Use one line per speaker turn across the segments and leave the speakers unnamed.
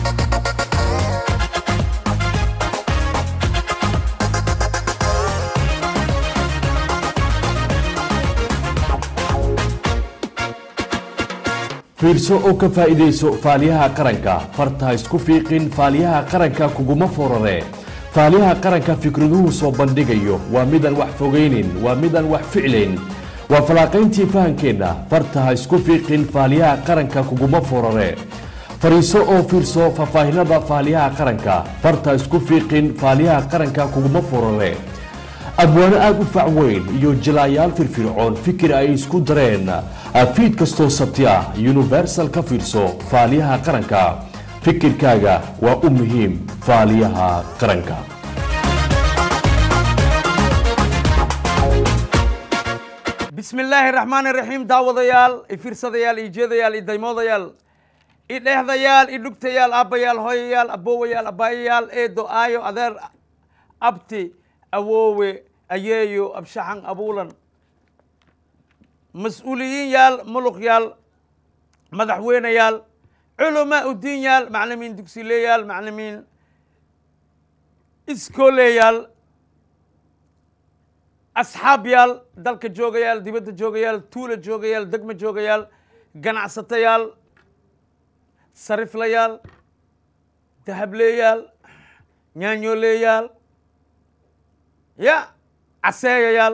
fiirso oo ka faa'iidayso faaliyaha qaranka farta isku fiiqin faaliyaha qaranka kuguma forare faaliyaha qaranka fikraduhu soo bandhigayo waa midaan wax fogaynin waa midaan wax ficlayn waa falaaqayntii fahankeenna farta ha isku fiiqin faaliyaha qaranka kuguma forare fariiso oo fiirso faahfaahinada faaliyaha qaranka farta isku fiiqin faaliyaha qaranka kuguma forare abwaano aada u fac weyn iyo jilaayaal firfircoon fikir ay isku dareen fiid kastoo sabti ah universal ka fiirso faaliyaha qaranka fikirkaaga waa u muhiim faaliyaha qaranka
bismi illaahi raxmaani raxiim daawadayaal i fiirsadayaal i jeedayaal i daymoodayaal i dhehdayaal i dhugtayaal aabbayaal hooyayaal aboowayaal abaayayaal eedo aayo adeer abti awoowe ayeeyo abshaxan abuulan mas-uuliyiin yaal muluq yaal madaxweyneyaal culamaa udiin yaal maclimiin dugsileyaal maclimiin iskooleyaal asxaab yaal dalka joogayaal dibadda joogayaal tuula joogayaal degma joogayaal ganacsatayaal sariflayaal dahableeyaal nyaanyooleyaal ya caseeyayaal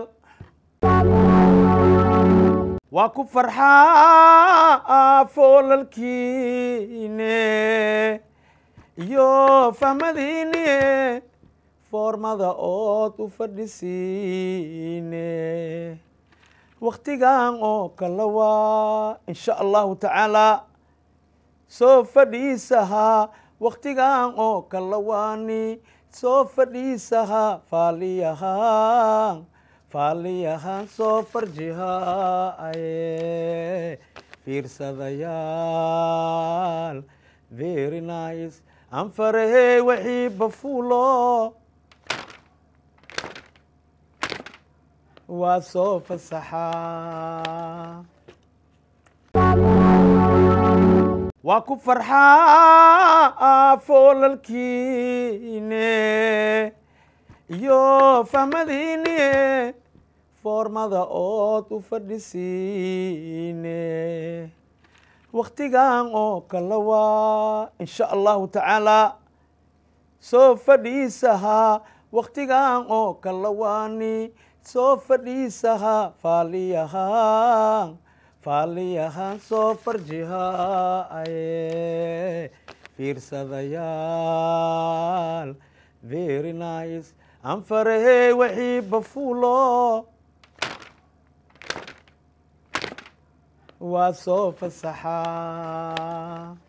waa ku farxaa foolalkiine iyo fahmadiine foormada ood u fadhisiine wakhtigan oo kala waa insha allahu tacaala soo fadhiisahaa wakhtigan oo kala waani soo fadhiisahaa faaliyahaan faaliyahaan soo farjihaaye fiirsadayaal very nice anfarahey wixii bafuulo waa soo fasaxaa waa ku farxaa foolalkiine iyo fahmadiine foormada ood u fadhisiine wakhtigan oo kala waa insha allahu tacaala soo fadhiisahaa wakhtigan oo kala waani soo fadhiisahaa faaliyahaan faaliyahaan soo farjihaaye fiirsadayaal very nice anfarahey wixii bafuulo waa soo fasaxaa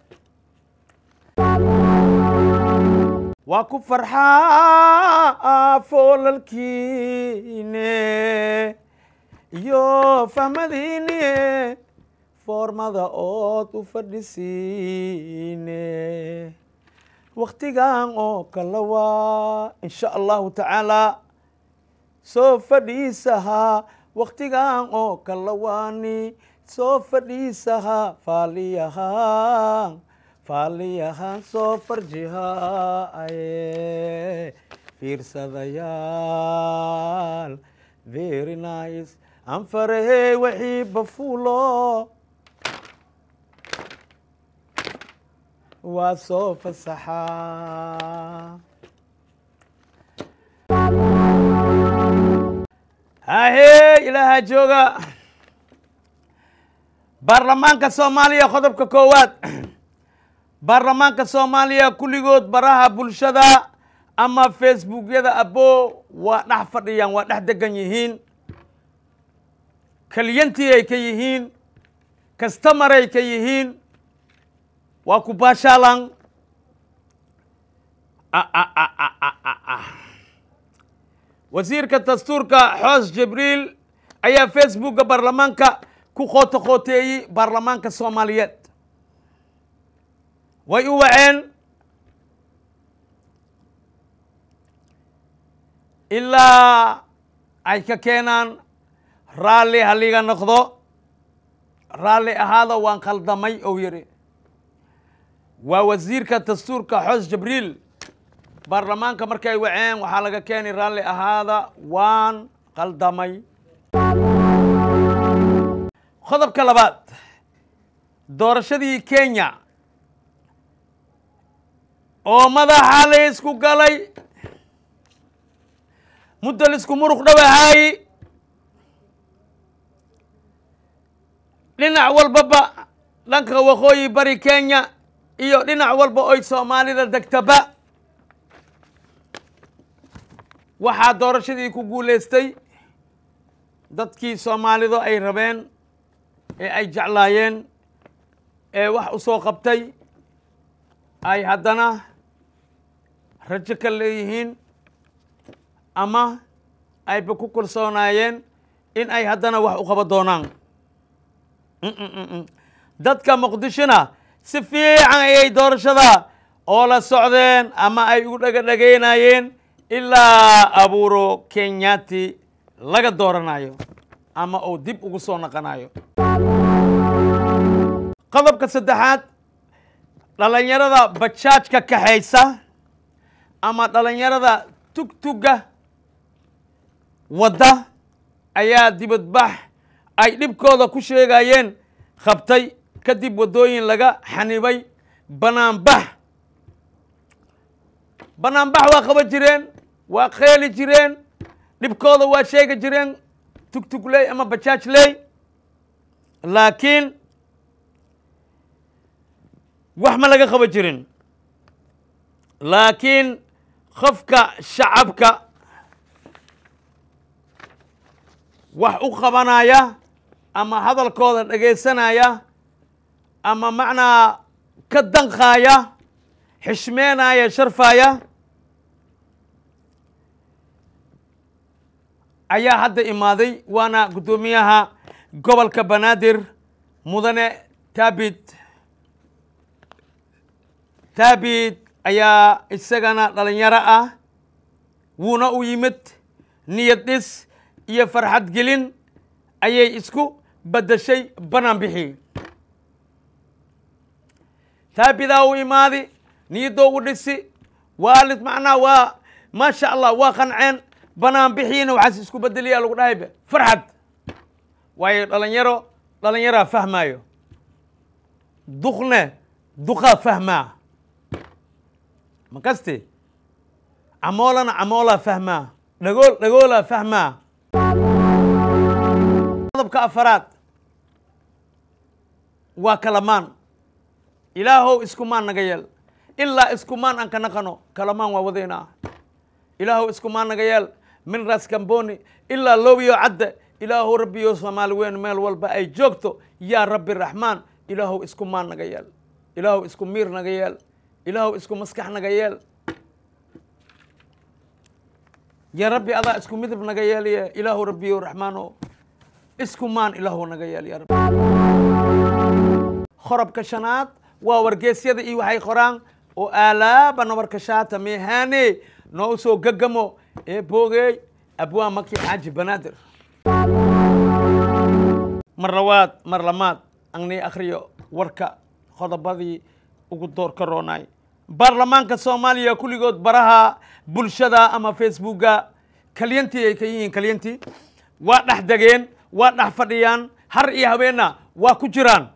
waa ku farxaa foolalkiine iyo fahmadiine foormada ood u fadhisiine wakhtigan oo kala waa insha allahu tacaala soo fadhiisahaa wakhtigan oo kala waani soo fadhiisahaa faaliyahaan faaliyahaan soo farjihaaye fiirsadayaal very nice anfarahey wixii bafuulo waa soo fasaxaa hahee ilaahaa jooga baarlamaanka soomaaliya qodobka koowaad baarlamaanka soomaaliya kulligood baraha bulshada ama facebookyada abo waa dhex fadhiyaan waa dhex degan yihiin keliyantii ay ka yihiin kastamaray ka yihiin waa ku baashaalan wasiirka dastuurka xoos jibriil ayaa facebooka baarlamaanka ku qooto qooteeyey baarlamaanka soomaaliyeed way u waceen ilaa ay ka keenaan raalli haliga noqdo raalli ahaada waan khaldamay ou yidhi waa wasiirka dastuurka xoos jibriil baarlamaanka markay waceen waxaa laga keeni raalli ahaada waan qaldamay qodobka labaad doorashadii kenya oo madaxa la isku galay muddo laisku muruq dhawahaay dhinac walbaba dhanka waqooyi bari kenya iyo dhinac walba oy soomaalida degtaba waxaa doorashadii ku guulaystay dadkii soomaalidu ay rabeen ee ay jeclaayeen ee wax u soo qabtay ay haddana rajo ka leeyihiin ama ayba ku kalsoonaayeen in ay haddana wax u qaban doonaan dadka muqdishona si fiican ayay doorashada oo la socdeen ama ay ugu dhaga dhagaynayeen ilaa abuuro kenyati laga dooranayo ama uu dib ugu soo naqanayo qodobka saddexaad dhalinyarada bajaajka kaxaysa ama dhalinyarada tugtuga wadda ayaa dibadbax ay dhibkooda ku sheegayeen qabtay kadib waddooyin laga xanibay banaanbax banaanbax waa qaban jireen waa keeli jireen dhibkooda waa sheegi jireen tugtugley ama bajaaj ley laakiin wax ma laga qaban jirin laakiin qofka shacabka wax u qabanaya ama hadalkooda dhegaysanaya ama macnaa ka danqaaya xishmeenaya sharfaya ayaa hadda imaaday waana guddoomiyaha gobolka banaadir mudane taabid taabid ayaa isagana dhalinyaro ah wuuna u yimid niyad dhis iyo farxad gelin ayay isku beddeshay banaan bixi taabidaa u imaadi niyadoo u dhisi waalid macnaa waa maasha allah waa qanceen banaan bixiina waxaas isku bedeliyaa lagu dhahayba farxad waayo dhalinyaro dhalinyaraa fahmaayo duqne duqaa fahmaa ma kaste camoolana camoolaa fahmaa dhagool dhagoolaa fahmaa qodobka afaraad waa kalamaan ilaahow iskumaan naga yeel ilaa iskumaan aan ka naqano kalamaan waa wadaynaa ilaahow iskumaan naga yeel min ras kamboni ilaa loobiyo cadde ilaahow rabbiyo soomaali weyn meel walba ay joogto yaa rabbi raxmaan ilaahow iskumaan naga yeel ilaahow isku miir naga yeel ilaahow isku maskax naga yeel ya rabbi adaa isku midab naga yeelye ilaahow rabbiyo raxmaano iskumaan ilaahow naga yeel ya rabbi qorobka shanaad waa wargeysyada iyo waxay qoraan oo aalaaba nabarkashaata meehane noo soo gagamo ee boogey abwaa maki xaaji banaadir mar labaad mar lamaad angnii akhriyo warka qodobadii ugu door ka roonaay baarlamaanka soomaaliya kulligood baraha bulshada ama facebooka kalyantii ay ka yihiin kalyantii waa dhex degeen waa dhex fadhiyaan har iyo habeenna waa ku jiraan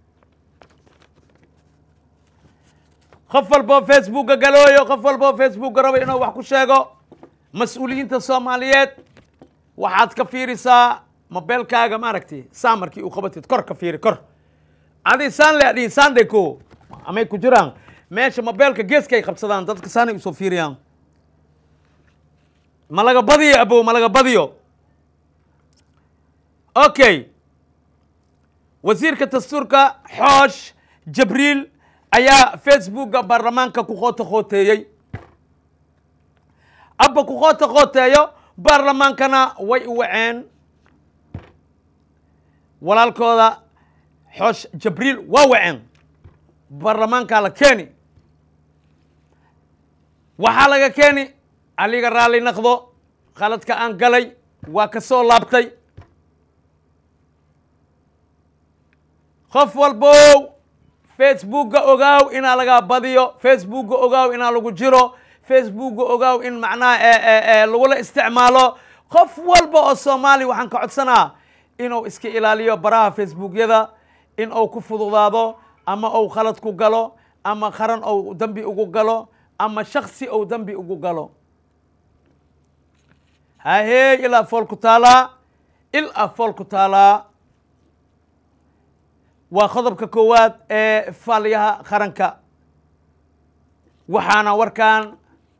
qof walboo facebooka galooyo qof walboo facebooka raba inuu wax ku sheego mas-uuliyiinta soomaaliyeed waxaad ka fiirisaa mobeelkaaga maaragtay saa markii uu qabatid kor ka fiiri kor adi saan le adhihin saande ko amay ku jiraan meesha mobeelka geeskay qabsadaan dadka saanay usoo fiiriyaan ma laga badiyo abow ma laga badiyo okay wasiirka dastuurka xoosh jabriil ayaa facebooka baarlamaanka ku qoota qooteeyey abba ku qoota qooteeyo baarlamaankana way u waceen walaalkooda xoosh jabriil waa waceen baarlamaankaa la keeni waxaa laga keeni aliga raalli naqdo khaladka aan galay waa ka soo laabtay qof walbow facebookga ogaaw inaa lagaa badiyo facebookga ogaaw inaa lagu jiro facebookga ogaaw in macnaha eh, eh, eh, lagula isticmaalo qof walba oo soomaali waxaan ka codsanaa inuu iska ilaaliyo baraha facebookyada in uu ku fududaado ama uu khalad ku galo ama qaran uu dembi ugu galo ama shaksi uu dembi ugu galo hahee ilaa fool ku taalaa ilaa fool ku taalaa waa qodobka koowaad ee faaliyaha qaranka waxaana warkan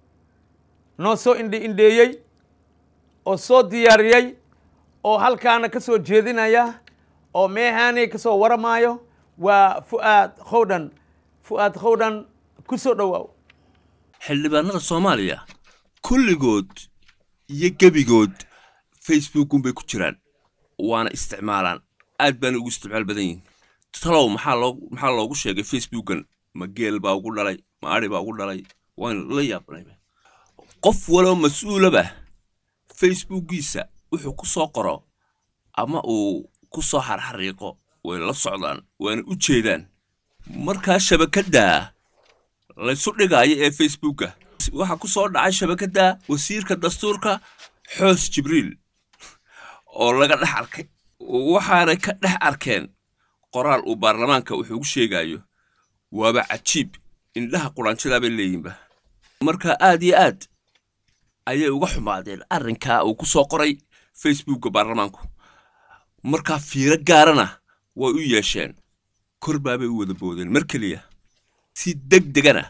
noo soo indhi indheeyey oo soo diyaariyey oo halkaana ka soo jeedinaya oo meehaaney ka soo waramaayo waa fu'aad khowdhan fu'aad khowdhan ku soo dhowaaw
xildhibaanada soomaaliya kulligood iyo gebigood facebookunbay ku jiraan waana isticmaalaan aad baana ugu isticmaal badan yihin talow maxaa loo maxaa loogu sheegay facebookan ma geel baa ugu dhalay ma ari baa ugu dhalay waan la yaabnay qof waloo mas-uulaba facebookiisa wuxuu ku soo qoro ama uu ku soo xarxariiqo way la socdaan waana u jeedaan markaa shabakadda laysu dhigaayo ee facebooka waxaa ku soo dhacay shabakadda wasiirka dastuurka xoos jibriil oo laga dhex arkay waxaanay ka dhex arkeen qoraal uu baarlamaanka wuxuu ugu sheegayo waaba cajiib indhaha quraanjadaa bay leeyihinba marka aad iyo aad ayay uga xumaadeen arrinkaa uu ku soo qoray facebookka baarlamaanku markaa fiiro gaarana way u yeesheen kor baabay u wada boodeen mar keliya si deg degana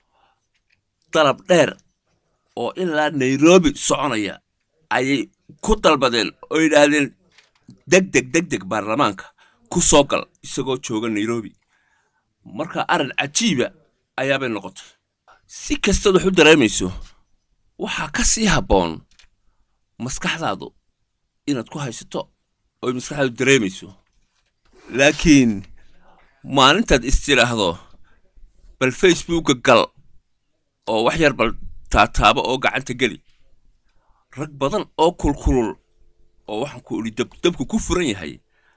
dalab dheer oo ilaa nairobi soconaya ayay ku dalbadeen oo yidhaahdeen deg deg deg deg baarlamaanka ku soo gal isagoo jooga nairobi marka arrin cajiiba ayaabay noqotay si kastaad wax u dareemayso waxaa ka sii habboon maskaxdaadu inaad ku haysato oy maskaxdaadu dareemayso laakiin maalintaad istidhaahdo bal facebooka gal oo wax yar bal taataabo oo gacanta geli rag badan oo kulkulul oo waxaan ku idhi dabku ku furan yahay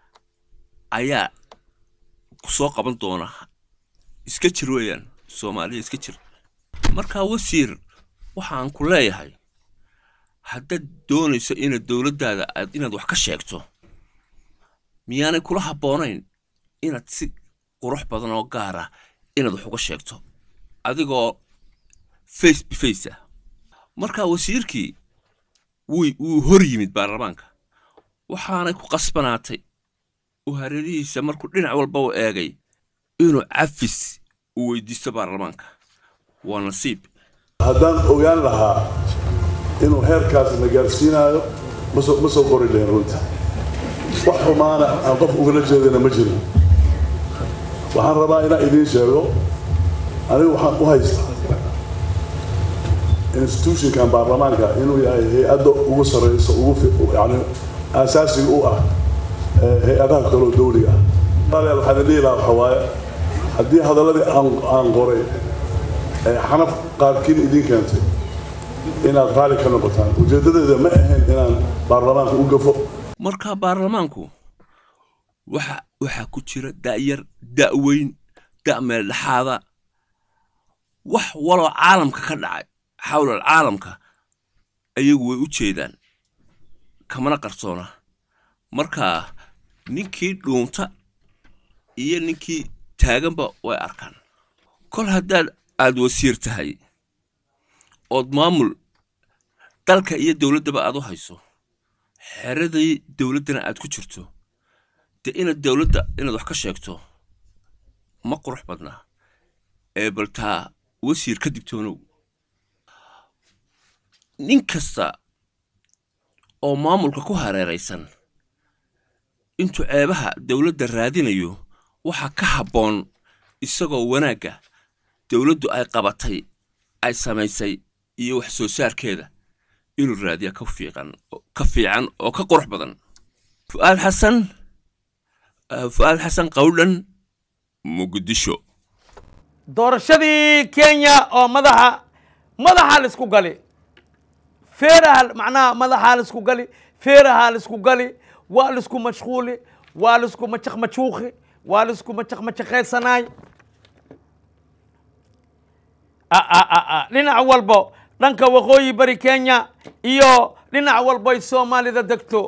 ayaa ku soo qaban doona iska jir weeyaan soomaaliya iska jir markaa wasiir waxaan ku leeyahay haddaad doonayso inaad dowladdaada aad inaad wax ka sheegto miyaanay kula habboonayn inaad si qurux badan oo gaara inaad wax uga sheegto adigoo face bface ah markaa wasiirkii wuy wuu hor yimid baarlamaanka waxaanay ku qasbanaatay uu hareerihiisa markuu dhinac walba u eegay inuu cafis u weydiisto baarlamaanka waa nasiib
haddaan ogaan lahaa inuu heerkaas na gaarsiinaayo ma soo ma soo qori lahayn runta wax xumaana aan qof ugala jeedana ma jirin waxaan rabaa inaan idiin sheego anigu waxaan u haystaa institutionkan baarlamaanka inuu yahay hay-adda ugu sarreysa ugu yani aasaasiga u ah hay-adaha kaloo dawliga ah walaalayaal waxaan idhihi lahaa waxa waaye haddii hadalladii aan aan qoray xanaf qaarkiin idiin keentay inaad raali ka noqotaan ujeeddadeeda ma ahayn inaan baarlamaanka u gafo
markaa baarlamaanku waxa waxaa ku jira da'yar da'weyn da' meel dhexaada wax waloo caalamka ka dhacay xawlal caalamka ayagu way u jeedaan kamana qarsoona markaa ninkii dhuunta iyo ninkii taaganba way arkaan kol haddaad aad wasiir tahay ood maamul dalka iyo dowladdaba aad u hayso xeradii dowladdana aad ku jirto dee inaad dowladda inaad wax ka sheegto ma qurux badnaa ee baltaa wasiir ka digtoonow nin kasta oo maamulka ku hareeraysan intuu ceebaha dowladda raadinayo waxaa ka habboon isagoo wanaagga dowladdu ay qabatay ay samaysay iyo wax soo saarkeeda inuu raadiya ka fiiqan ka fiican oo ka qurux badan fu'aad xasan fu'aad xasan qawdhan muqdisho
doorashadii kenya oo madaxa madaxa la isku gali feeraha macnaha madaxaa la isku gali feerahaa la isku gali waa la isku mashquuli waa la isku machaq machuuqi waa la isku machaq machaqaysanaay a- a- a- a- dhinac walbo dhanka waqooyi bari kenya iyo dhinac walbo ay soomaalida degto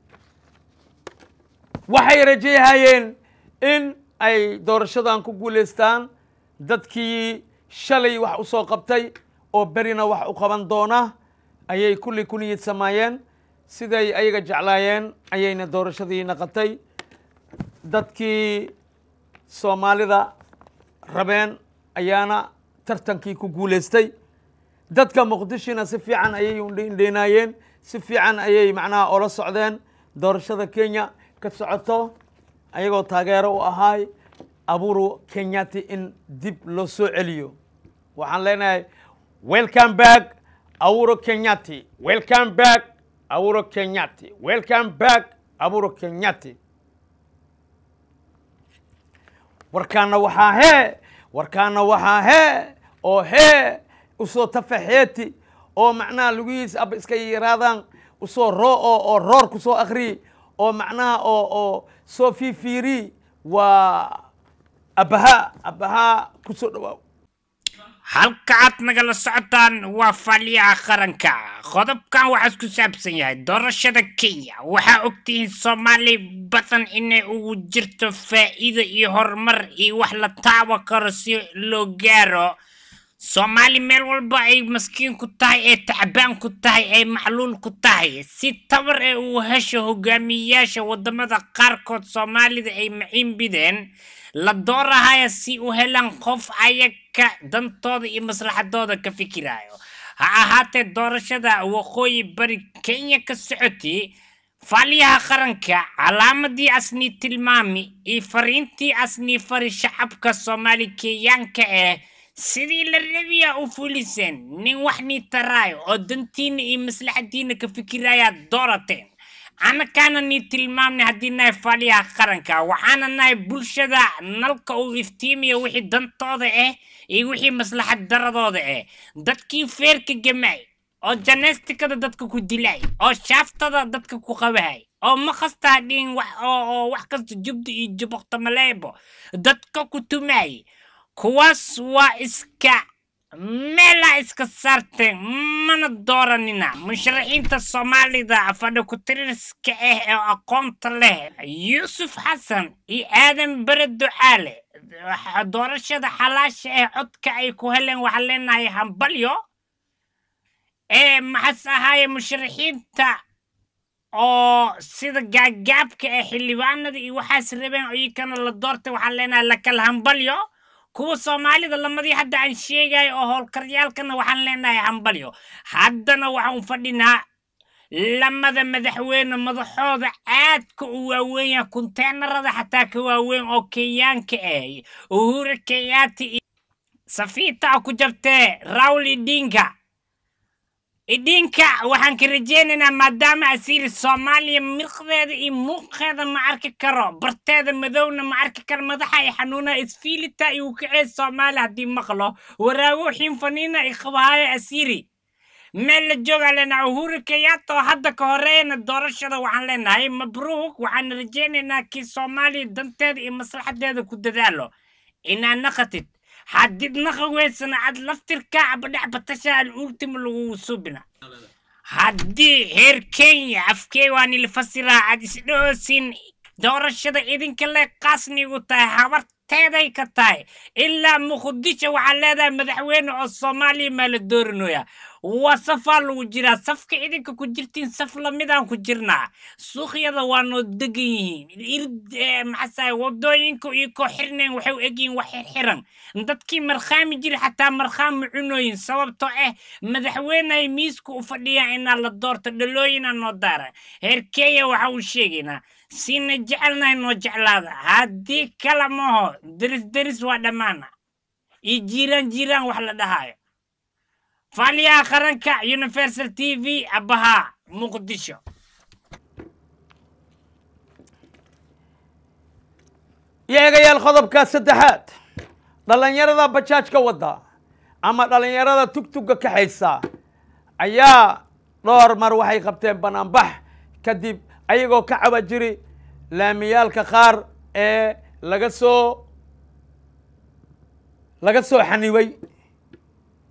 waxay rajayhayeen in ay doorashadan ku guulaystaan dadkii shalay wax u soo qabtay oo berina wax u qaban doona ayay kulli ku niyad samaayeen siday ayaga jeclaayeen ayayna doorashadii naqatay dadkii soomaalida rabeen ayaana tartankii ku guulaystay dadka muqdishona si fiican ayay indheynaayeen si fiican ayay macnaha ola socdeen doorashada kenya ka socoto ayagoo taageero u ahaay aburu kenyati in dib loo soo celiyo waxaan leenahay welcome back aburo kenyati welcome back aburo kenyati welcome back aburo kenyati warkaana waxaa hee warkaana waxaa hee oo hee usoo tafaxeeti oo macnaha lugihiis aba iska yaraadaan usoo roo oo oo roor kusoo akriyi oo macnaha oo oo soo fiifiiri waa abahaa abahaa kusoo dhawaaw
halka aad nagala socotaan waa faaliyaha qaranka qodobkan waxaa ku saabsan yahay doorashada kenya waxaa ogtihiin soomaali badan inay ugu jirto faa'iido iyo horumar iyo wax la taaban karo si loo gaaro soomaali meel walba ay maskiin ku tahay ee tacbaan ku tahay ay macluul ku tahay si tabar ee uu hesho hogaamiyeyaasha wadamada qaarkood soomaalida ay maciin bideen la doorahaya si u helaan qof ayaga dantooda iyo maslaxadooda ka fikirayo ha ahaatee doorashada waqooyi bari kenya ka socotay faaliyaha qaranka calaamadii asnii tilmaami iyo fariintii asnii fari shacabka soomaali kenyaanka ah sidii la rabiya u fuliseen nin wax nii taraayo oo dantiina iyo maslaxadiina ka fikirayaad doorateen annakaana nii tilmaamnay haddii nahay faaliyaha qaranka waxaana nahay bulshada nalka uu iftiimiyo wixii dantooda ah iyo wixii maslaxad daradooda ah dadkii feerka gamay oo janeestikada dadka ku dilay oo shaaftada dadka ku qabahay oo makastaa dhiin wax oo oo wax kasta jubda iyo jubokta maleebo dadka ku tumay kuwaas waa iska meelaa iska saarteen mana dooranina musharaxiinta soomaalida fadhi ku-tiriska ah ee aqoonta leh yuusuf xasan iyo aadan bare ducaale waxa- doorashada xalaasha ah codka ay ku heleen waxaan leenahay hambalyo ee maxas ahaaye musharaxiinta oo sida gaagaabka ee xildhibaanada iyo waxaas rabeen iyakana la doortay waxaan leenahay lakal hambalyo kuwa soomaalida lamadii hadda aan sheegayo oo howlkaryaalkana waxaan leenahay hambalyo haddana waxaan fadhinaa lamada madaxweyne madaxooda aadka u waaweenya kunteenarada xataa ka waaweyn oo kenyaanka ah uhuru kenyaati iyo safiita ku jabtee rawl idinka idinka waxaan ka rajaynaynaa maadaama asiiri soomaaliya mirqdeeda iyo muuqeeda ma arki karo barteeda madowna ma arki karo madaxa ay xanuuna isfiilita iyo kacee soomaali haddii maqlo waraago xinfaniina i qabahaayo asiiri meel la joogaa leenahay uhuru kenyatta oo hadda ka horeeyana doorashada waxaan leenahay mabruuk waxaan rajaynaynaa kii soomaaliya danteeda iyo maslaxadeeda ku dadaalo inaa naqatid haddii naqa weysana ad laftirka abadhex batasha al ultima lagugu subina haddii heer kenya afkee waa nila fasiraa aad isdhoosin doorashada idinka le qaasnigu tahay habarteeday ka tahay ilaa muqdisho waxaa leedahay madaxweyne oo soomaaliya maa la doorinoya waa safaa lagu jiraa safka idinka ku jirtiin saf lamidaan ku jirnaa suuqyada waa noo degan yihiin irid maxasaay wadooyinka iyo koo xirnayn waxay u egyihiin wax xirxiran dadkii markhaami jiri xataa markhaami cunooyin sababtoo ah madaxweyneay miiska u fadhiyaan inaa la doorto dhalooyina noo daara heer kenya waxa uu sheegaynaa siina jecelnahay noo jeclaada haddii kala maho deris deris waa dhammaana iyo jiiraan jiiraan wax la dhahaayo faaliyaha qaranka universal t v abahaa muqdisho
iyo eegayaal qodobka saddexaad dhallinyarada bajaajka wadda ama dhallinyarada tugtugga kaxaysa ayaa dhowr mar waxay qabteen banaanbax kadib ayagoo ka caba jiri laamiyaalka qaar ee laga soo laga soo xanibay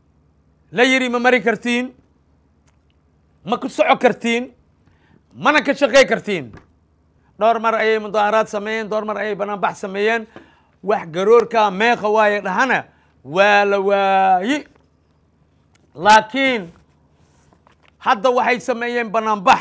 la yidhi ma mari kartiin ma ku soco kartiin mana ka shaqey kartiin dhowr mar ayay mudaaharaad sameeyeen dhowr mar ayay banaanbax sameeyeen wax garoorka meeqa waaye dhahana waa la waayi laakiin hadda waxay sameeyeen banaanbax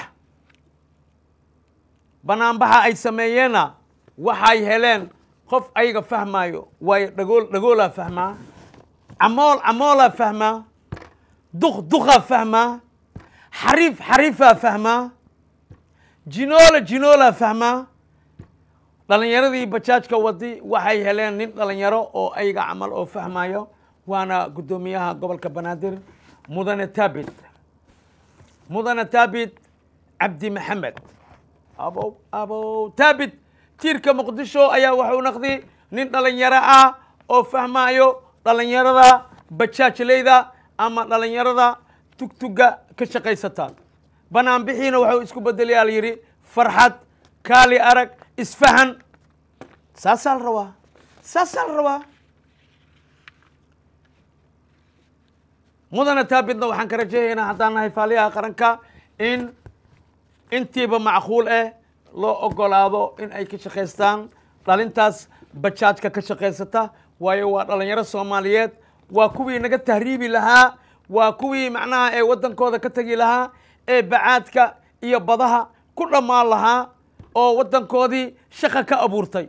banaanbaxa ay sameeyeenna waxay heleen qof ayaga fahmaayo waayo dhagool dhagoolaa fahmaa camool camoolaa fahmaa duq duqaa fahmaa xariif xariifaa fahmaa jinoola jinoolaa fahmaa dhalinyaradii bajaajka wadi waxay heleen nin dhalinyaro oo ayaga camal oo fahmayo waana guddoomiyaha gobolka banaadir mudane taabit mudane taabit cabdi maxamed abow abow taabit tiirka muqdisho ayaa wuxuu naqdi nin dhalinyaro ah oo fahmayo dhalinyarada bajaajleyda ama dhalinyarada tugtuga ka shaqaysata banaanbixiina wuxuu isku bedelayaa la yidhi farxad kaali arag isfahan saasaa la rabaa saasaa la rabaa mudana taabitna waxaan ka rajayaynaa haddaan nahay faaliyaha qaranka in intiiba macquul ah loo ogolaado in ay ka shaqaystaan dhalintaas bajaajka ka shaqaysata waayo waa dhalinyaro soomaaliyeed waa kuwii naga tahriibi lahaa waa kuwii macnaha ee waddankooda ka tegi lahaa ee bacaadka iyo badaha ku dhammaan lahaa oo waddankoodii shaqa ka abuurtay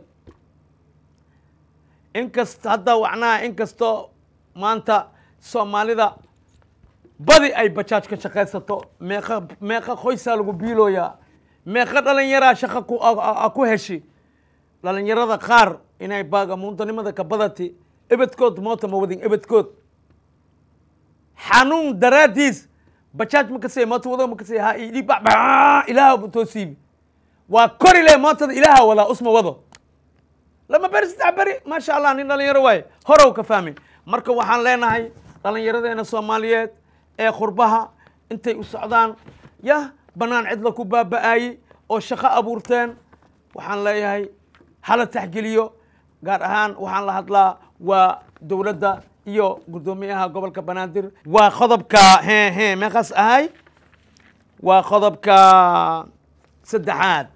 inkast hadda macnaha inkastoo maanta soomaalida badi ay bajaaj ka shaqaysato meeqa meeqa qoysaa lagu biilooyaa meeqa dhalinyaraa shaqa ku ku heshi dhalinyarada qaar inay baagamuuntanimada ka badati ebedkood moota ma wadin ebedkood xanuun daraaddiis bajaaj ma kasay moota wado ma kasay ha idhi ba ilaaha bu toosiibi waa kori le mootada ilaaha wadaa usma wado lama beri saddex beri maasha allah nin dhalinyaro waaye horow ka fahmi marka waxaan leenahay dhalinyaradeena soomaaliyeed ee khurbaha intay u socdaan yah bannaan cidla ku baaba'aayey oo shaqo abuurteen waxaan leeyahay hala taxgeliyo gaar ahaan waxaan la hadlaa waa dowladda iyo guddoomiyaha gobolka banaadir waa qodobka he he meeqaas ahay waa qodobka saddexaad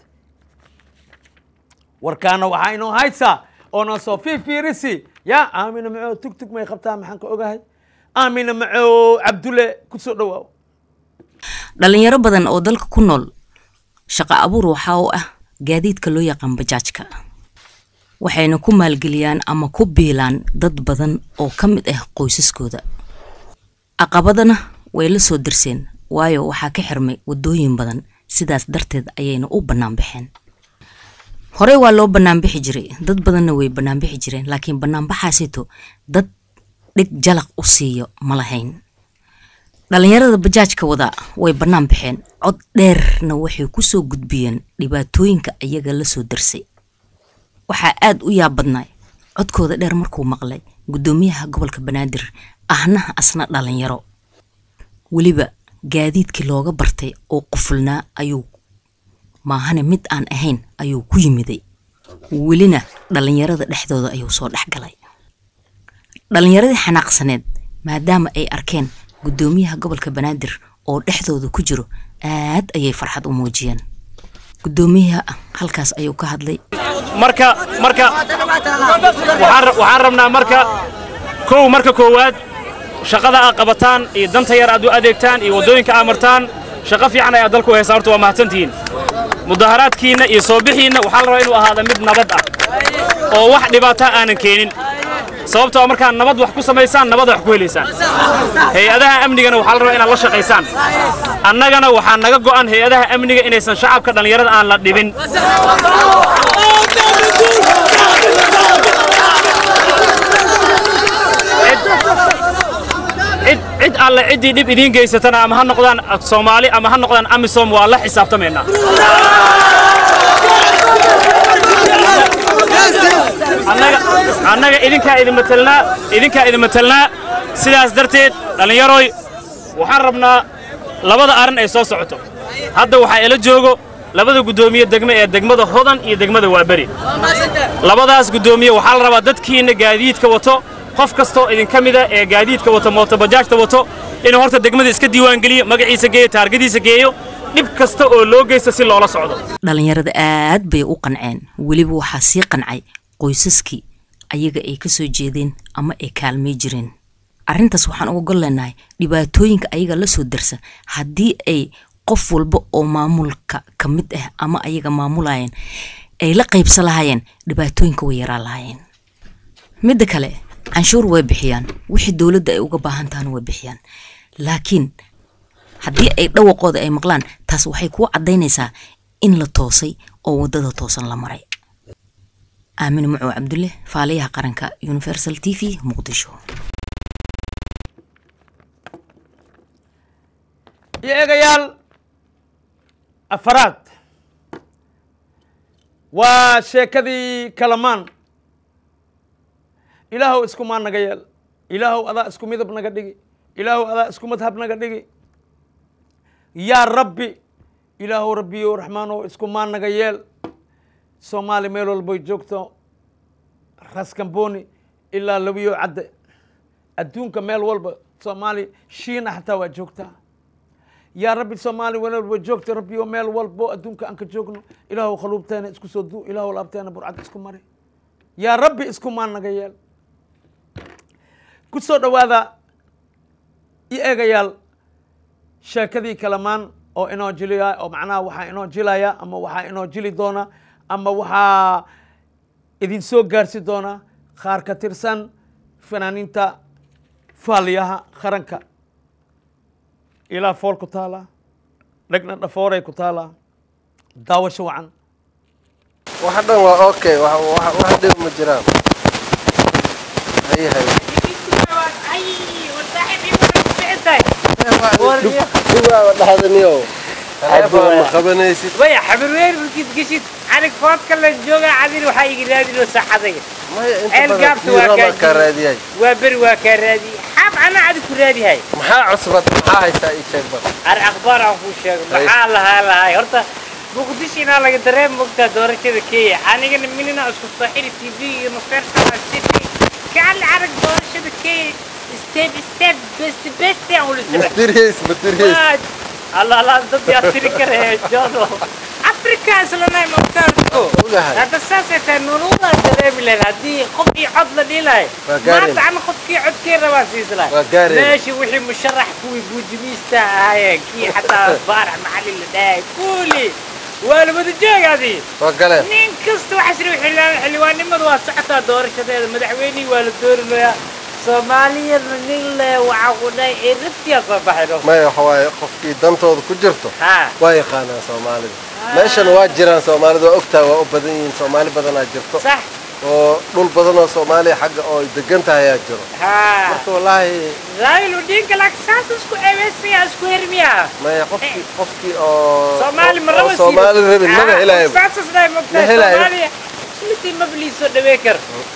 warkaana waxaa inoo haysaa oo noo soo fiifiirisi ya aamina macoo tug tug may qabtaa maxaan ka ogahay aamina macoo cabdulle ku soo dhowaaw
dhalinyaro badan oo dalka ku nool shaqo abuur waxaa u ah gaadiidka loo yaqaan bajaajka waxayna ku maalgeliyaan ama ku biilaan dad badan oo ka mid ah qoysaskooda caqabadana way la soo dirseen waayo waxaa ka xirmay waddooyin badan sidaas darteed ayayna u bannaan baxeen horey waa loo banaanbixi jiray dad badanna way banaanbixi jireen laakiin banaanbaxaasito dad dhig jalaq u siiyo ma lahayn dhalinyarada bajaajka wada way bannaan baxeen cod dheerna waxay ku soo gudbiyeen dhibaatooyinka iyaga la soo darsay waxaa aad u yaab badnay codkooda dheer markuu maqlay guddoomiyaha gobolka banaadir ahna asna dhalinyaro weliba gaadiidkii looga bartay oo qufulnaa ayuu maahane mid aan ahayn ayuu ku yimiday welina dhalinyarada dhexdooda ayuu soo dhexgalay dhalinyaradii xanaaqsaneed maadaama ay arkeen guddoomiyaha gobolka banaadir oo dhexdooda ku jiro aad ayay farxad u muujiyeen guddoomiyaha halkaas ayuu ka hadlay
marka marka waxaan waxaan rabnaa marka kow marka koowaad shaqada aad qabataan iyo danta yar aad u adeegtaan iyo waddooyinka aad martaan shaqo fiican ayaad dalku haysaa horta waa mahadsantihiin mudaharaadkiinna iyo soo bixiinna waxaa la rabaa inuu ahaada mid nabad ah oo wax dhibaata aanan keenin sababtoo markaad nabad wax ku samaysaan nabad wax ku helaysaan hay-adaha amnigana waxaa la rabaa inaad la shaqaysaan annagana waxaa naga go'an hay-adaha amniga inaysan shacabka dhallinyarada aan la dhibin cid cid alle ciddii dhib idiin geysatana ama ha noqdaan soomaali ama ha noqdaan amisom waa la xisaabtamaynaa annaga annaga idinkaa idin matelnaa idinkaa idin matelnaa sidaas darteed dhallinyaroy waxaan rabnaa labada arrin ay soo socoto hadda waxaa ila joogo labada guddoomiye degme ee degmada hodan iyo degmada waaberi labadaas guddoomiye waxaa la rabaa dadkiinna gaadiidka wato qof kastoo idinka mida ee gaadiidka wato mootobajaajta wato inuu horta degmada iska diiwaangeliyo magaciisa geeyo taargadiisa geeyo dhib kasta oo loo geysta si loola socdo
dhallinyarada aad bay u qanceen weliba waxaa sii qancay qoysaskii ayaga ay ka soo jeedeen ama ay kaalmay jireen arrintaas waxaan uga gol leenahay dhibaatooyinka ayaga la soo darsa haddii ay qof walba oo maamulka ka mid ah ama ayaga maamulayeen ay la qaybsan lahaayeen dhibaatooyinka way yaraan lahaayeen midda kale canshuur way bixiyaan wixii dowladda ay uga baahan tahana way bixiyaan laakiin haddii ay dhawaqooda ay maqlaan taas waxay kuu caddaynaysaa in la toosay oo waddada toosan la maray aamine mucow cabdulle faaliyaha qaranka universal t v muqdisho
iyo eegayaal afaraad waa sheekadii kalamaan ilaahow iskumaa naga yeel ilaahow adaa isku midab naga dhigi ilaahow adaa isku madhab naga dhigi yaa rabbi ilaahow rabbiyow raxmaanow iskumaa naga yeel soomaali meel walboy joogto raskamboni ilaa labiyo cadde adduunka meel walba soomaali shiina xataa waa joogtaa yaa rabbi soomaali meel walba joogta rabbiyo meel walbo adduunka aan ka joogno ilaahow khaluubteena isku soo du ilaahow laabteena burcad isku mari yaa rabbi iskumaa naga yeel ku soo dhowaada i eegayaal sheekadii kalamaan oo inoo jiliya oo macnaha waxaa inoo jilaya ama waxaa inoo jili doona ama waxaa idin soo gaarsi doona qaar ka tirsan fanaaniinta faaliyaha qaranka ilaa fool ku taala dhegna dhafooray ku taala daawasho wacan
wax dhan waa okay wax wax wax dhib ma jiraan hay hay dhibaaba dhahdaniyow teleefon ma qabanaysid
waya xabirweer markiid geshid anig foodka la jooga cadin waxaa iga raadinoo saxadayga
maya inta
ceel
badan
gaabta waa
fiiro
kaa
baa kaa raadiyay
waa beri waa kaa raadiyey xaab anaa adi ku raadihay
maxaa cusbad maxaa haysaa ii sheeg bal
ar akhbaar aan kuu sheego
Hay.
maxaa lahaa lahay horta muqdisho inaa laga dareem mogtaa doorashada kenya anigana minina isku soo xiri t v iyo nufersala city kaali arag doorashada kenya step step best best aan ula socon
materiis materiis
الله لا ضد يصير كره جادو افريكا اسلنا مختاركو
Ogahay.
هذا اساسا تنورونا دريم لنا دي خبي عضله دي لاي
Waa
ما
gaarin.
تعمل خبكي عد كي رواسيس لاي
Waa gaarin.
ماشي وحي مشرح كوي بوجميستا هاي كي حتى بارع محلي اللي داي كولي ولا بده جاي هذه
waa galeen
نين كست وحسري حلوان حلوان نمد واسعتا دورشة مدحويني ولا دور له سوماليا نين له وعقوداي إرتيا صباحنا
maya waxa waaye qofkii dantooda ku jirto
ها
waa yaqaanaa soomaalida meeshan waa jiraan soomaalida waa ogtaa waa u badan yihiin soomaali badanaa jirto
صح
oo dhul badan oo soomaaliya xagga oo ay degan tahay ayaa jiro
ها
marka wallaahi
رايلو دينك لك ساس اسكو ايبسي اسكو هرميا
maya qofkii qofkii oo
سومالي
oo-
مرة
oo soomaali rabin maba helaayo
ساس اسداي
Ma
مقتا
helaayo.
سومالي سمتي مبلي سو دبيكر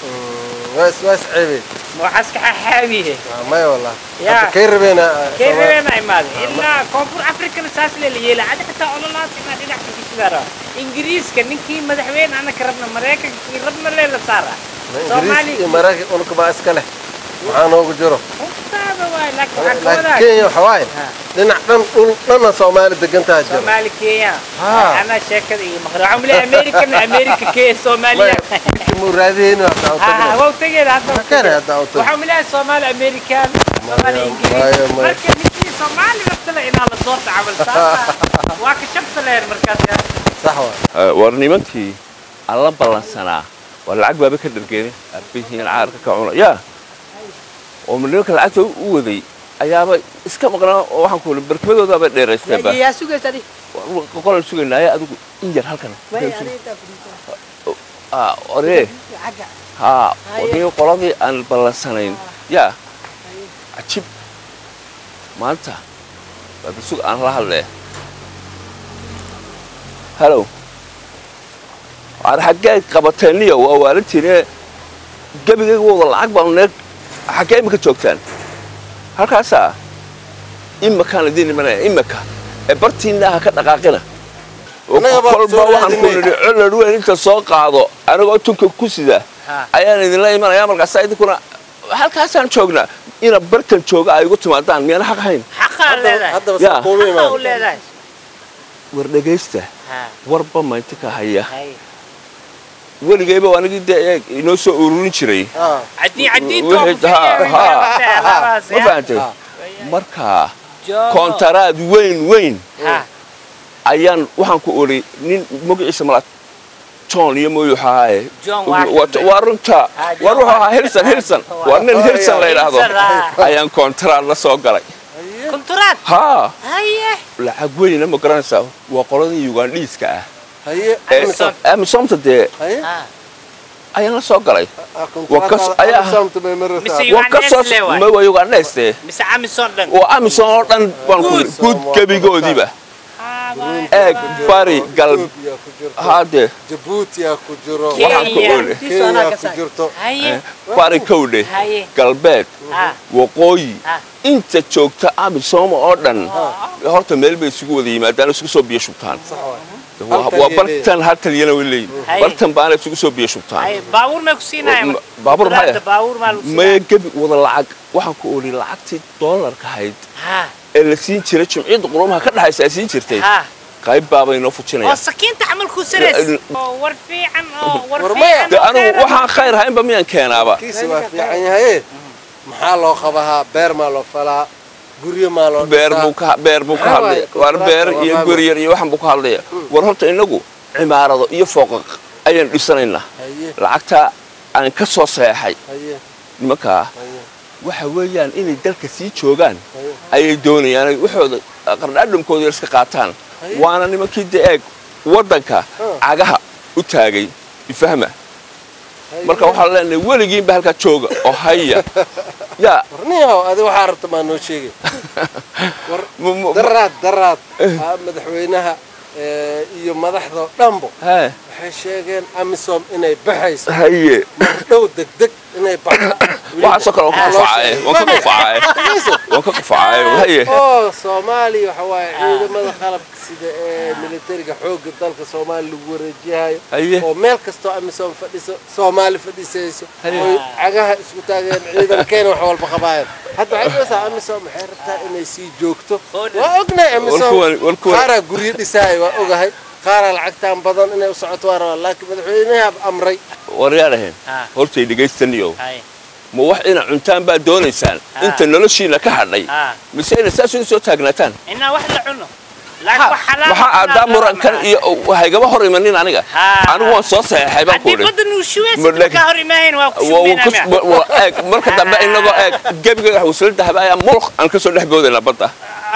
waa is waa is ceebeen
مو حسك حاويه
Ah, maya wallah
Ya.
hadda kay rabeena
كيف انا ايماد الا كونفور افريكان ساس لي يلا عاد حتى اولولاس ما دينا كيشدارا انجليز كان نكي مدحوين انا كربنا مريكا كي ربنا ليلا سارا
ingiriis
سومالي
iyo maraykan unka baa iska leh maxaa noogu jiro
هذا واي لك
laakiin
وحكونا
kenya waxa waaye
Ha.
dhinac dhan dhul dhanna soomaali degan tahay jiro
سومالي كيا
ها.
انا شاكر اي مخرع عملي امريكا امريكا كي سوماليا
maya bidka muu raadiyeyno hadda u
ها ها
tagno
هو تجي هذا
كان هذا أوتو.
وحملها سومالي امريكان سومالي
مايا-
انجليزي
مايا- مايا.
مركز نكي سومالي مثلا ان على صوت عمل ساسا واكشفت لها المركز يا
sax waay
war nimankii alla ballansanaa war lacag baaba ka dhargeeni abihiin caarka ka cuna yaa oo nimanka lacagta u waday ayaaba iska maqnaa oo waxaan ku barkimadoodaaba dheeraysteenba
يا سوق سدي
qolan sugaynaaye adigu in yar halkan Ah, oree haa odii qoladii aan ballansanayn yaa cajib maanta baaba sug aan la hadlee halow waar xaggee qabateeniyo waa waalantiine gebigayga wada lacag baanu neeg xaggee imika joogtaan halkaasaa imakaan idiin imanaya imika ee bartiinna ha ka dhaqaaqina oo
Annaga baa
kolba
soo
waxaan ku
raadinay.
nidhi collar weyn inta soo qaado anigoo tunka ku sida
Ha.
ayaan idinla imanaya markaasaa idinkuna halkaasaan joognaa ina bartan jooga ay igu timaadaan miyana xaq ahayn
xaqaa leedahay
haddaba
Ya.
saa kuuma
xaqaa u
imaan
leedahay
war dhegaysta
Ha,
warba maynti ka haya
hay.
weligayba anigii dee eeg inoo soo ururin jiray
Ah,
Cadii- cadiinta
Wixii-
waa ku fiican
ha,
yahay,
ha,
alaabtaas,
ma
ya.
fahantay
Ah.
markaa
Joogo.
koontaraad weyn weyn
Ha,
ayaan waxaan ku ori nin magaciisa mala john iyo mooyu ahaaye
John Washington.
Waa- waa runta
Ah, John
war wuxuu ahaa
Washington.
hilson hilson waa nin
Oh,
hilson
yeah.
la yidhaahdo
Hilson, ah.
ayaan koontaraad la soo galay
kunturaad.
haa
Haye.
lacag weyna ma garanaysaa waa qoladii ugandhiiska ah
haye
ee
Amazon.
amisomta dee
haye
Ha.
ayaan la soo galay
Ah,
Waa kas-
kontraataada
ayaa-
Amazon-ta bay maraysaa.
Mise
waa ka soo
Ugandese waay.
ma waa ugandheste
mise amison dhan
waa amison oo dhan baan ku
Good.
guud gebigoodiiba
Ah, waay.
eeg bari gal
Ethiopia ku jirto
haadee
Djibouti aa ku jiro
waxaan ku
Kenya.
oli
Kenya ku jirto
haye
bari kowdhe
haye
galbeed
ha
waqooyi
ha
inta joogta amisooma oo dhan horta meel bay isugu wada yimaadaan isugu soo biyo shubtaan Waa-
Halkan
waa
yay
bartan haltaliyana way leeyihin
Haye.
bartan baana isugu soo biyo shubtaan
haye baabuur may ku siinaya
Ma- baabuur maxay ah?
baabuur maa lagu
maya
siinaya
gebi wada lacag waxaan ku oli lacagtii doolarka ahayd
ha
ee la siin jiray jimciyadda qurumaha ka dhexaysa ay siin jirtay
ha
qayb baabay noo
oo
fujinayaan
sakiinta camal ku sarays
Eh,
oo war fiican oo war
War maya.
fiican
de
oo
anigu
khayr ah.
waxaan khayr haynba miyaan keenaaba
kiisi waa fiican yahaye maxaa loo qabahaa beer maa loo falaa guryo maa loo
beer
dhisaa?
buu ka beer buu ka
Maxaa
hadlaya
waaye?
waar beer
Kontraata
iyo
waa
guri yar iyo waxan buu ka hadlaya war horta inagu cimaarado iyo fooqaq ayaan dhisanaynaa
haye
lacagta aan ka soo saxeexay
haye
nimankaa
haye
waxa weeyaan inay dalka sii joogaan
haye
ayay doonayaan ay waxooda qardhaadhamkooda yar iska qaataan
Haye.
waana nimankii de eeg waddanka
Ah.
cagaha u taagay ifahma
haye.
marka waxaan leenahay weligiinba halkaa jooga oo haya yaa
warniyahow adi waxaa rabta maa noo sheegay war
mu- mu-
daraad daraad ah, madaxweynaha eh, iyo madaxdoo dhanbo
hee,
waxay sheegeen amisom inay baxayso
haye
dhow degdeg inay baxda
waxaasoo kale waan ka qufacaaye waan ka qufacaaye waan ka qufacaaye haye
oo soomaaliya waxa waaye ciidamada qalabka sida ee militariga xoogga dalka soomaaliya lagu wareejiyahayo
haye
oo meel kastoo amisom fadhiso soomaali fadhisayso
Haye.
oy cagaha isku taageen ciidankeena wax walba qabaayeen hadda waxay dhahaysaa amisom waxay rabtaa inay sii joogto waa ognahay amisom
Walkuwan- walkuwan-
qaaraa guryo dhisaaya waa ogahay qaaraa lacagtaan badan inay u socoto waa rabaa laakiin madaxweynaha amray
waryaadhahen
Ah.
hortay dhegaystaniyow
haye
ma wax ina cuntaan baad doonaysaan inta noloshiina ka hadhay
ha
mise ina saas uga soo taagnaataan
inaa wax la cuno laakiin wax xalaal
maxaa aadaa murankan iyo haygaba hor imanin aniga
Ha.
anigu waan soo saxeexay baan ku
haddii
idhi
badan uu shuweys
Ma dheg-
ka hor imaahayn waa ku
Waa- waa kus-
shumeynaa
wa- wa- eeg marka dambe inagoo eeg gebiga waslada haba ayaa mulq aan kasoo dhex boodaynaa badda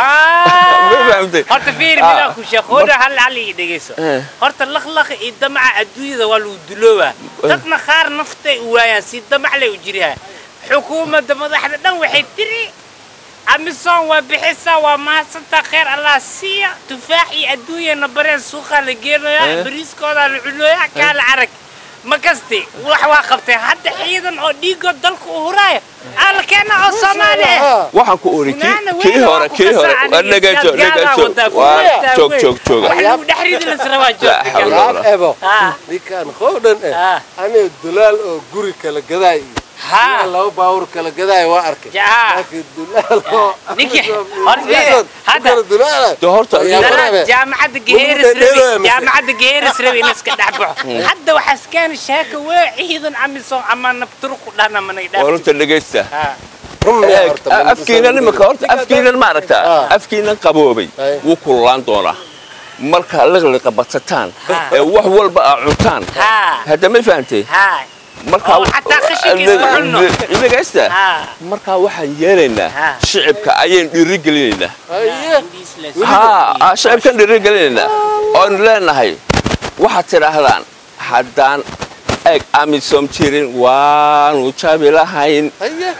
Ma fahamtay?
horta fiiri
Ah.
midaa ku sheekooda hal hal ii dhegeyso
Eh.
horta lakhlaq iyo damaca adduunyada waa lagu duloobaa dadna qaar naftay u waayaan si damac lay u jirihaa xukuumadda madaxda dhan waxay tiri amisom waa bixisaa waa mahadsantaa kheyr allah siiya tufaax iyo adduunyana bareen suuqaa la geenayaa
Eh.
bariiskoodaa la cunooyaa kaa la arag ma kasti wax waa qabtay hadda ciidan oo dhiigood dalka u huraaya aa la keenaa oo soomaali ah
waxaan ku ori
Funaana
kii
weyn
hore
waa ku
kii hore
kasaacan
waa
iyo
dhegayso
siyaad gaadaa
dhegayso
wadaa,
waa
funaantaa
joog
weyn.
joog jooga
wax lagu dhex ridi la rabaa
La xawla
joogta
wala-
yaab ebo
Ah.
ninkaan qowdhan eh
Ah.
aniga dulaal oo guri kala gadaay iyo
Ha.
ninkaan laba baawur kala gadaay waa arkay
Jaa.
laakiin dulaal oo
Ninki-
Amisom iyo
horta,
Amisom ku
hadda-
kala dulaala
De horta
Ayaa
ninka-
warabe.
jaamacadda
Lagu
geheeris
dhedheelooya
rabi
mise?
jaamacadda geheeris rabi in iska dhex baxo hadda waxaa iskaani sheeka wee ciidan amisom ama nabturuku dhahna manay
waa
dhaaf
runta dhegaysta
run miyaa
eeg
horta, ma
afkiina
Amisom
nimaka horta afkiinan ma aragtaa
Ah.
afkiinan qaboobay
Ay.
wuu kululaan doonaa markaa liqliqa badsataan
Ah.
ee wax walba aa cuntaan
Ha.
hadda ma fahantay
haay
markaa
Oo xataa khashinka isma cunno.
dhegaysta
ha
markaa waxaan yeelaynaa
Ah.
shicibka ayaan dhiiri gelinaynaa
Haye.
haa shicibkan dhiiri gelinaynaa oonu leenahay waxaad tidhaahdaan haddaan eeg amisom jirin waanu jabi lahayn
Haye.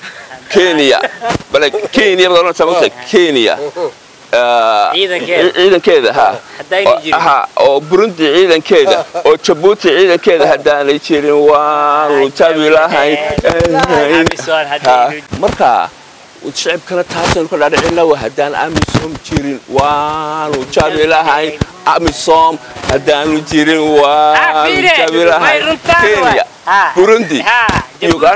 kenya bale kenya baad oranaysaa mogta kenya ah,
Ciidankeeda.
ciidankeeda ha
Haddaynay
Oo-
jirin.
ha oo burundi ciidankeeda oo jabuuti ciidankeeda haddaanay jirin waanu jabi lahayn
Amisom
Ha,
haddaynu
marka shicibkana taasaynu ka dhaadhicina waa haddaan amisom jirin waanu jabi lahayn amisom haddaanu jirin waanu
fiire,
jabi
way
lahayn
runtaan
kenya
waay. Ha.
burundi
Ha, Jabuuti.
uganda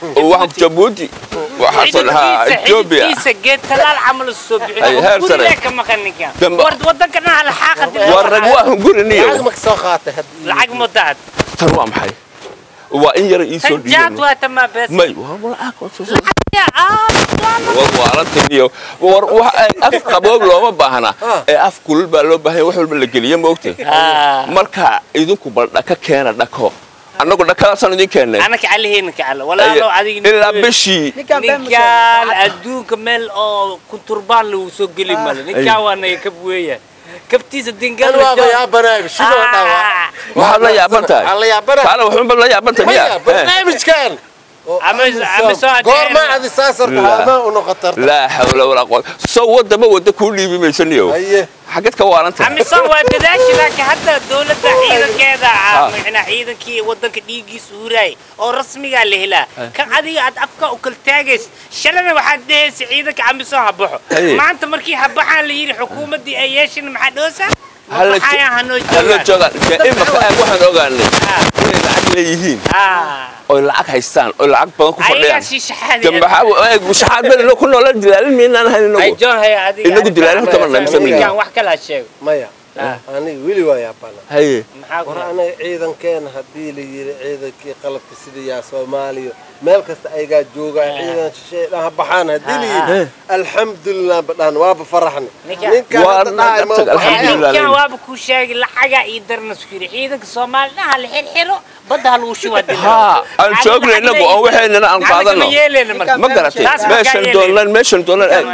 waxaan jabuuti waxaasan haa etoobiya
xididkiisa geed talaal camal u soo
Ay, heer
bixin
sare.
gurigaa ka maqan ninkan
Damba-
war wadankan ha laxaaqa dib
waa rag waa hunguriniyo
lacag ma soo qaatay haddii
lacag mudaad
tan waa maxay waa in yara ii soo
tan jaad
dhiiban
waa tamaa bees
may waa lacag waa soo
Ya, ah,
war waarantiniyo war wax ay af qaboob looma baahna ee af kulul baa loo baahan yahay, wax walba la geliya ma ogtay
Ah.
marka idinku bal dhaka keena dhako annagu dhakadaasaan idin keennay
anaka aliheyna kacala walaalo adiga
ilaa bishii
ninkaan adduunka meel oo kunturbaan lagu soo geli male ninkaan waa naga kab weeyaan kabtiisa dingal
kan waaba yaabanaayba sidoo dhawa
maxaad la yaaban tahay
aan la yaabanahay
kaale waxunba la yaaban tahay
maya
miya
barnaamijkan
Ama- ama soo adeer-
goorma adi saasarka
La.
haamaa u noqotar
laa xawla walaa quwata soo wadama wadda kuu dhiibi maysaniyo
haye
xageed ka waalan tahay
amisom waa dadaashi laakiin hadda dowladda ciidankeeda ah macnaa ciidankii wadanka dhiiggiisa huraay oo rasmigaa la helaa kan adiga aad afka u kala taagaysa shalana waxaad dhehaysa ciidanka amisom ha baxo
Haye.
maanta markii ha baxaan la yidhi xukuumaddii ay yeeshin maxaa dhoosa
Hala
maxaa hanoo
hallo
joogaan
joogaan dee imaka aag waxaan ogaanay inay lacag leeyihiin
Ah.
oy lacag haystaan oy lacag badan ku
ayagaa
fadhiyaan
sii shaxaadi
de maxaa eeg shaxaad bel ku noola dilaalin miynaan ahayn
ay
inagu
joon haya adiga
Inagu dilaalin horta ma nahay, mise
miyaa?
ninkaan wax kala sheego
maya
Ah.
aniga weli waa yaabana
haye
maxaa ku
war
dhaca?
anaga ciidankeena haddii la yiri ciidankii qalabka sida yaa soomaaliya meel kasta ayagaa joogaa ciidan shisheeye dhan ha baxaan haddii la yiri alxamdulilah badhaan waaba faraxna
Ninka-
ninkaan
Waa
hadda dhahay ma
tag-
baxaya.
alxamdulilah.
ciidankan waaba kuu sheegay lacagaa ii darna isku yidhi ciidanka soomaalina ha la xirxiro badda ha lagu shuba
haa aan joogna inagu oo waxaynana aan qaadano ma garatay meeshan doonlan meeshan doonlan eeg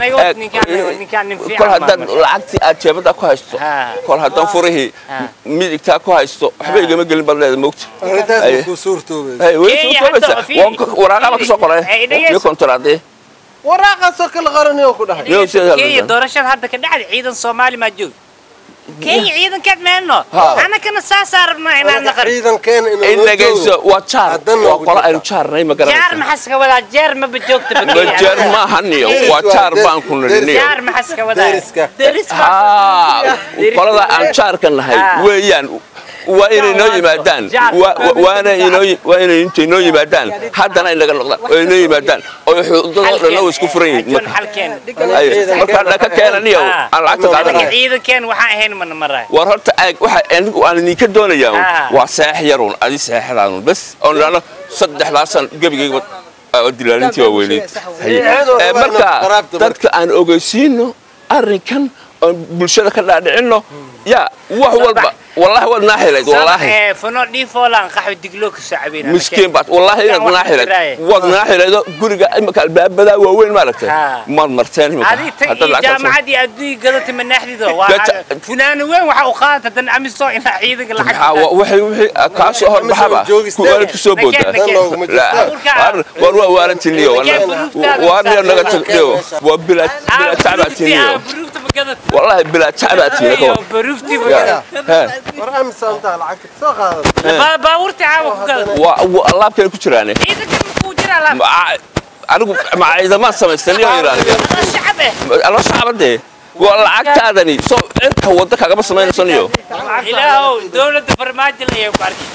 kol haddaad lacagtii aad jeebada ku haysto
Ha.
kol haddaan furihii
Ha.
midigtaa ku haysto waxba igama gelin baad leeda moogta
arrintaas
Haye.
ma kuu suurtoobaysa
Hey, way
Kenya
soo koobaysaa.
hadda, fiiri,
Waan ka- waraaqaba ka soo qoray
Hey, dhegeyso.
iyo kontaraadee
waraaqaasoo kala qaranayoo ku dhahay
Yo, sida
kenya
halkan.
doorashada hadda ka dhacday ciidan soomaali maa joog kenya ciidankeed meenno
Ha.
anakana saasaa rabnaa inaan naqan
ciidankeena
in
inuu
dhagayso waa jaar
Haddana
waa
ugu
qolo
jirta.
aynu jaarnay ma
jaar
garanaysa
maxaa iska wadaa jeer maba joogta
ma jeer maahaniyo waa jaar baan ku nidhiniyo
jaar maxaa iska wadaa
Deriska.
deriska
haa qolada aan jaarka nahay
Ah.
weeyaan waa inay noo yimaadaan
Jaar.
Waa- waa- waana inoo waa inay intay noo yimaadaan haddana ay naga noqdaan oo inoo yimaadaan oo xuduudadoo dhan oo isku furan yihiin
John
marka
halkeen
Ay, markaa dhaka keenaniyo
Ah.
aan lacagta
anaka
qaadanay
ciidankeen waxaan ahayn mana maraay
war horta aag waxa anigu aan idinka doonayaa un,
Ah.
waa seex yarun adi seexdaadun bas oo nidhaahno saddexdaasan gebigayga oo dilaalintii waa weyneyd Haye.
Seexdooda
Eh,
waa
marka
inuu qaraabta marka.
dadka aan ogeysiino arrinkan oon bulshada ka dhaadhicinno yaa wax walba wallahi waad naaxilayd wallaahi
Eh, fano dhiifoolaan qaxwi digloo ka soo cabayna
miskiin baad wallaahi inaad
Wax
naaxilayd
jiraaye.
waad naaxilaydo guriga imika albaabadaa waaweyn maaragtay
Ha.
maad marteen imika
adi tan
haddaad
iyo
lacagtaas-
jaamacadii adduunya gadata manaaxdido waa
Gata-
funaana weyn waxa u qaadata dan amiso inaa ciidanka
Maxaa
lacag
wa- waxay wixii kaa soo horbaxaba
joogistee.
ku waalid ku soo boodaa
Nakeen, nakeen.
Tan looguma jirto.
war war waa waalantiiniyo
Nakeen buruuftaada
waa niyo naga
saarsan.
tagniyo waa bilaa bilaa tacbaatiiniyo
baruufta magada
wallahi bilaa tacbaatiiniyo ka war
baruuftii
Ya,
magada
he,
war amisaantaa lacagta soo qaadata
baabuurtii caawa ku gada
waa waa alaabkay ku jiraane
ciidanka makuu jira laab
Ma- anigu ma ciidamaan samaystaniyo ilaaliya
shacab eh
ala shacbadee waa lacagtaadani soo cirka wadda kagama samaynaysanyo
ilaahow dowladda farmaajo ayay ku arkay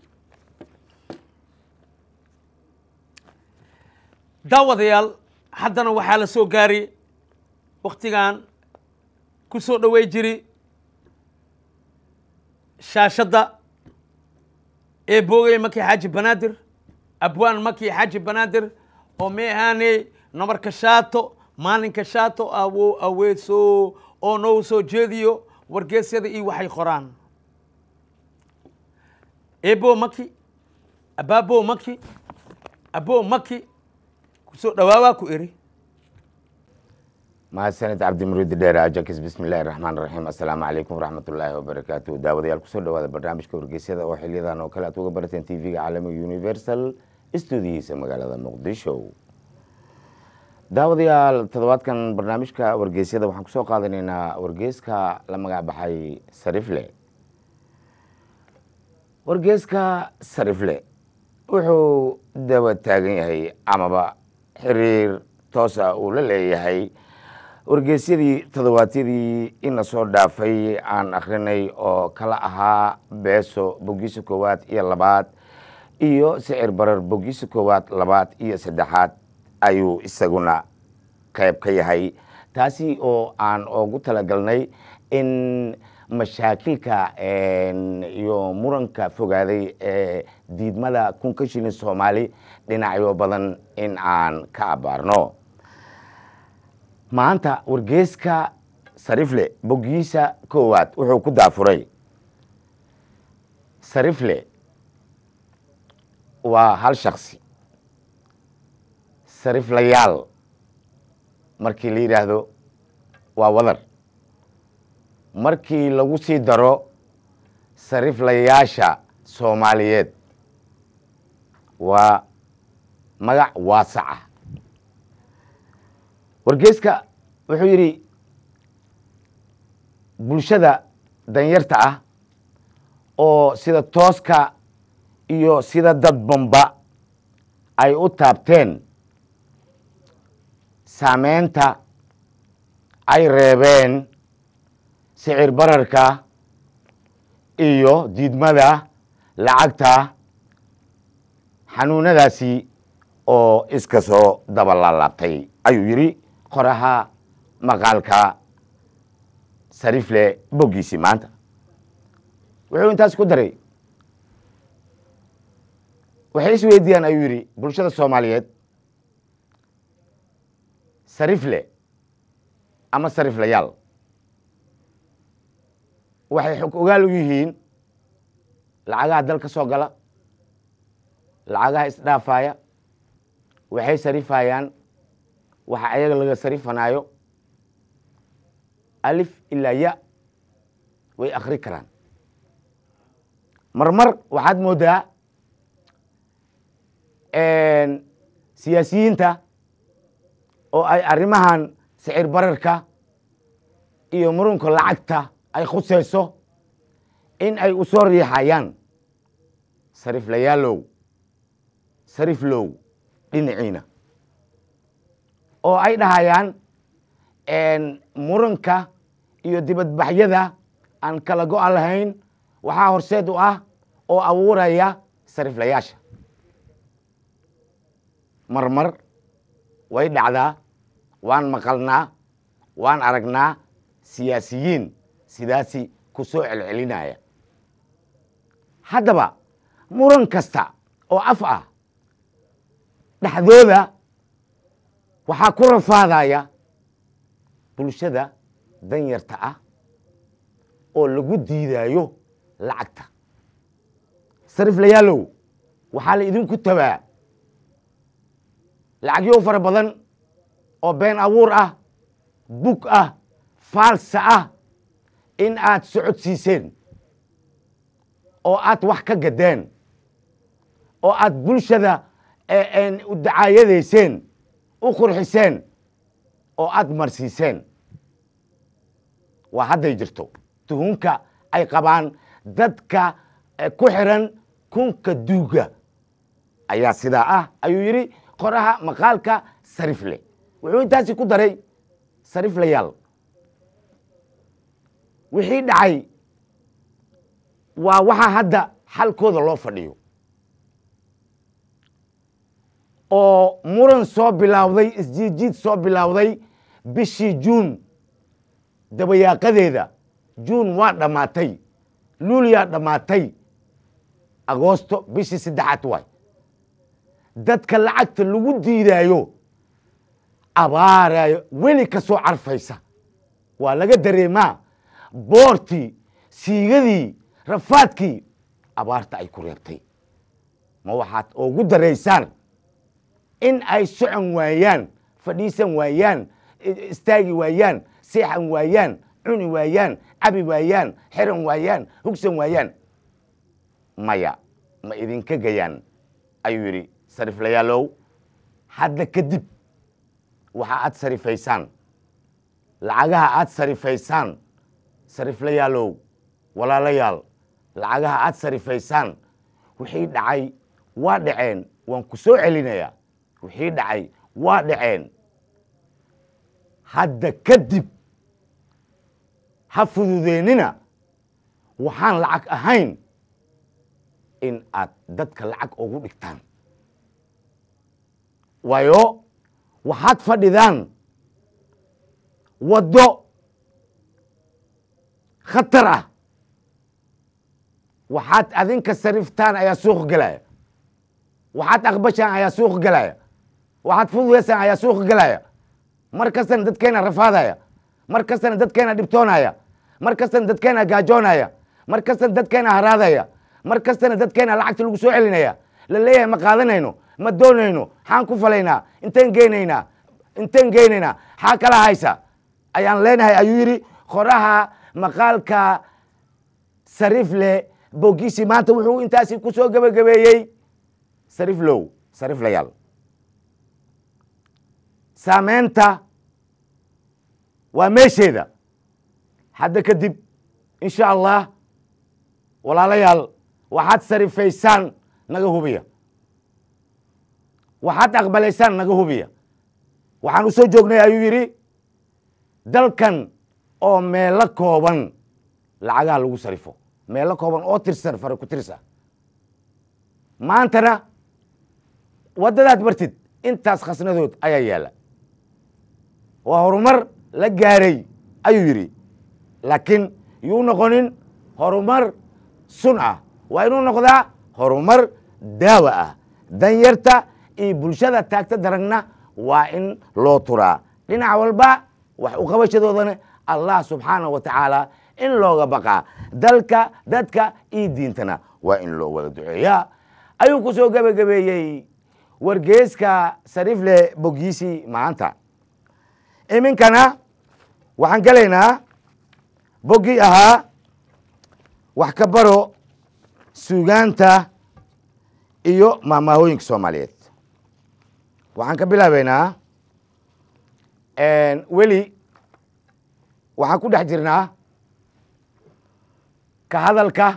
daawadayaal haddana waxaa la soo gaaray wakhtigan ku soo dhowey jiri shaashadda ee boogaya makii xaaji banaadir abwaan makii xaaji banaadir oo may ahaaney nabarka shaato maalinka shaato awo aweeso oo noo soo jeediyo wargeesyada iyo waxay qoraan eebo maki abaabo maki abo maki kusoo dhawaawaa ku eri
mahadsanid cabdimuriid dheere ajakis bismillahi raxmaan raxiim assalaamu calaykum waraxmatullaahi wabarakaatu daawadayaal kusoo dhawaada barnaamijka wargeysyada oo xiliyadan oo kale aad uga barateen tv-ga caalamiga universal stuudiyihiisa magaalada muqdisho daawadayaal toddobaadkan barnaamijka wargeysyada waxaan kusoo qaadanaynaa wargeyska la magac baxay sarifle wargeyska sarifle wuxuu daba taagan yahay amaba xiriir toosa uu la leeyahay wargeysyadii toddobaadyadii ina soo dhaafay aan akhrinay oo kala ahaa beeso bogiisa koowaad iyo labaad iyo sicir barar bogiisa koowaad labaad iyo saddexaad ayuu isaguna qayb ka yahay taasi oo aan ugu talagalnay in mashaakilka iyo muranka fogaaday ee diidmada kunka shilin soomaali dhinacyo badan in aan ka abaarno maanta wargeeska sarifle bogiisa koowaad wuxuu ku daafuray sarifle waa hal shaksi sariflayaal markii la yidhaahdo waa wadar markii lagu sii daro sariflayaasha soomaaliyeed waa magac waasaca wargeeska wuxuu yidhi bulshada danyarta ah oo sida tooska iyo sida dadbanba ay u taabteen saameynta ay reebeen sicir bararka iyo diidmada lacagta xanuunadaasi oo iska soo daba laalaabtay ayuu yidhi qoraha maqaalka sarifle boggiisii maanta wuxuu intaas ku daray waxay is weydiiyaan ayuu yidhi bulshada soomaaliyeed sarifle ama sariflayaal waxay xog ogaal u yihiin lacagaha dal ka soo gala lacagaha isdhaafaya waxay sarifayaan waxa ayaga laga sarifanaayo alif ilaa ya way akri karaan marmar waxaad moodaa siyaasiyiinta oo ay arrimahan sicir bararka iyo murunka lacagta ay khuseyso in ay u soo riixayaan sariflayaalow sariflow dhinaciina oo ay dhahayaan muranka iyo dibadbaxyada aan kala go-a lahayn waxaa horseed u ah oo abuuraya sariflayaasha marmar way dhacdaa waan maqalnaa waan aragnaa siyaasiyiin sidaasi ku soo celcelinaya haddaba muran kasta oo af ah dhexdooda waxaa ku rafaadaya bulshada danyarta ah oo lagu diidaayo lacagta sariflayaalow waxaa la idinku tabaa lacagyo fara badan oo been abuur ah bug ah faalsa ah in aad socodsiiseen oo aad wax ka gadeen oo aad bulshada u dacaayadayseen u qurxiseen oo aad marsiiseen waa hadday jirto tuhunka ay qabaan dadka ku xiran kunka duuga ayaa sidaa ah ayuu yidhi qoraha maqaalka sarifle wuxuu intaasi ku daray sariflayaal wixii dhacay waa waxa hadda xalkooda loo fadhiyo oo muran soo bilowday isjiidjiid soo bilowday bishii juun dabayaaqadeeda juun waa dhammaatay luuliyaa dhammaatay agoosto bishii saddexaad waay dadka lacagta lagu diidaayo abaarayo weli ka soo carfaysa waa laga dareemaa boortii siigadii rafaadkii abaarta ay ku reebtay ma waxaad ugu daraysaan in ay socon waayaan fadhiisan waayaan istaagi waayaan seexan waayaan cuni waayaan cabi waayaan xiran waayaan hugsan waayaan maya ma idinka gayaan ayuu yidhi sariflayaalow hadda kadib waxa aad sarifaysaan lacagaha aad sarifaysaan sariflayaalow walaalayaal lacagaha aad sarifaysaan wixii dhacay waa dhaceen waan ku soo celinayaa wixii dhacay waa dhaceen hadda kadib ha fududeennina waxaan lacag ahayn in aad dadka lacag ugu dhigtaan waayo waxaad fadhidaan waddo khatar ah waxaad adinka sariftaan ayaa suuq gelaya waxaad aqbashaan ayaa suuq gelaya waxaad fududaysaan ayaa suuq gelaya mar kastana dadkeena rafaadaya mar kastana dadkeena dhibtoonaya mar kastana dadkeena gaajoonaya mar kastana dadkeena haraadaya mar kastana dadkeena lacagta lagu soo celinaya la leeyahay ma qaadanayno ma doonayno xaan ku falaynaa inteen geynaynaa inteen geynaynaa xaa kala haysa ayaan leenahay ayuu yidhi qoraha maqaalka sarifle bogisi maanta wuxuu intaasi ku soo gebagabeeyey sariflow sariflayaal saameynta waa meesheeda hadda kadib insha allah walaalayaal waxaad sarifaysaan naga hubiya waxaad aqbalaysaan naga hubiya waxaan u soo joognay ayuu yidhi dalkan oo meelo kooban lacagaha lagu sarifo meelo kooban oo tirsan fara ku tirsa maantana waddadaad martid intaas khasnadood ayaa yaalla waa horumar la gaaray ayuu yidhi laakiin yuu noqonin horumar sun ah waa inuu noqdaa horumar daawa ah danyarta iyo bulshada taagta daragna waa in loo turaa dhinac walba wax u qabashadoodana allah subxaanahu wa tacaala in looga baqaa dalka dadka iyo diintana waa in loo wada duceeyaa ayuu ku soo gebagabeeyey wargeeska sarifle bogiisi maanta iminkana waxaan gelaynaa boggii ahaa wax ka baro suugaanta iyo maamaahooyinka soomaaliyeed waxaan ka bilaabeynaa weli waxaan ku dhex jirnaa ka hadalka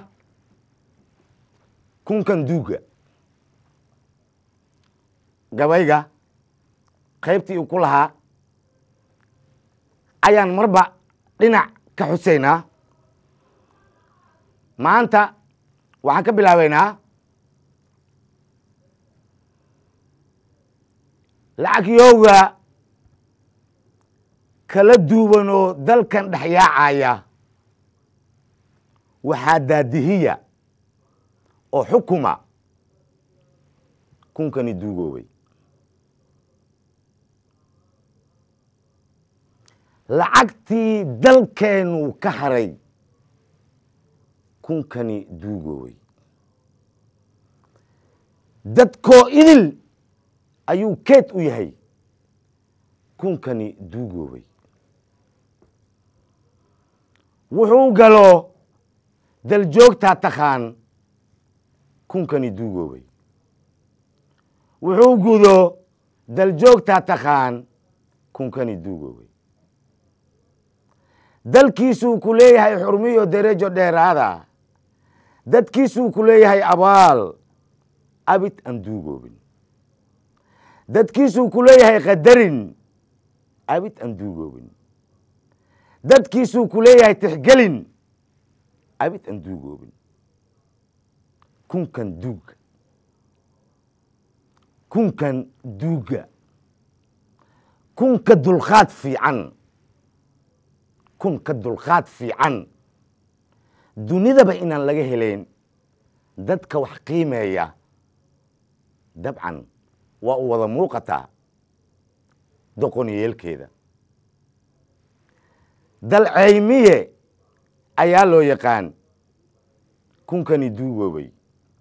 kunkan duuga gabayga qaybtii uu ku lahaa ayaan marba dhinac ka xusaynaa maanta waxaan ka bilaabeynaa lacag yowga kala duwan oo dalkan dhexyaacaya waxaa daadihiya oo xukuma kunkani duugoobay lacagtii dalkeenu ka haray kunkani duugoobay dadkoo idil ayuu keed u yahay kunkani duugoobay wuxuu galo daljoogtaa takhaan kunkani duugoobay wuxuu gudo daljoogtaa takhaan kunkani duugoobay dalkiisuu ku leeyahay xurmiyo derejo dheeraada dadkiisuu ku leeyahay abaal abid aan duugoobin dadkiisuu ku leeyahay qadarin abid aan duugoobin dadkiisuu ku leeyahay tixgelin abid aan duugoobin kunkan duuga kunkan duuga kunka dulqaad fiican kunka dulqaad fiican dunidaba inaan laga helayn dadka wax qiimeeya dabcan waa u wada muuqataa doqoniyeelkeeda dalceymiye ayaa loo yaqaan kunkani duugoobay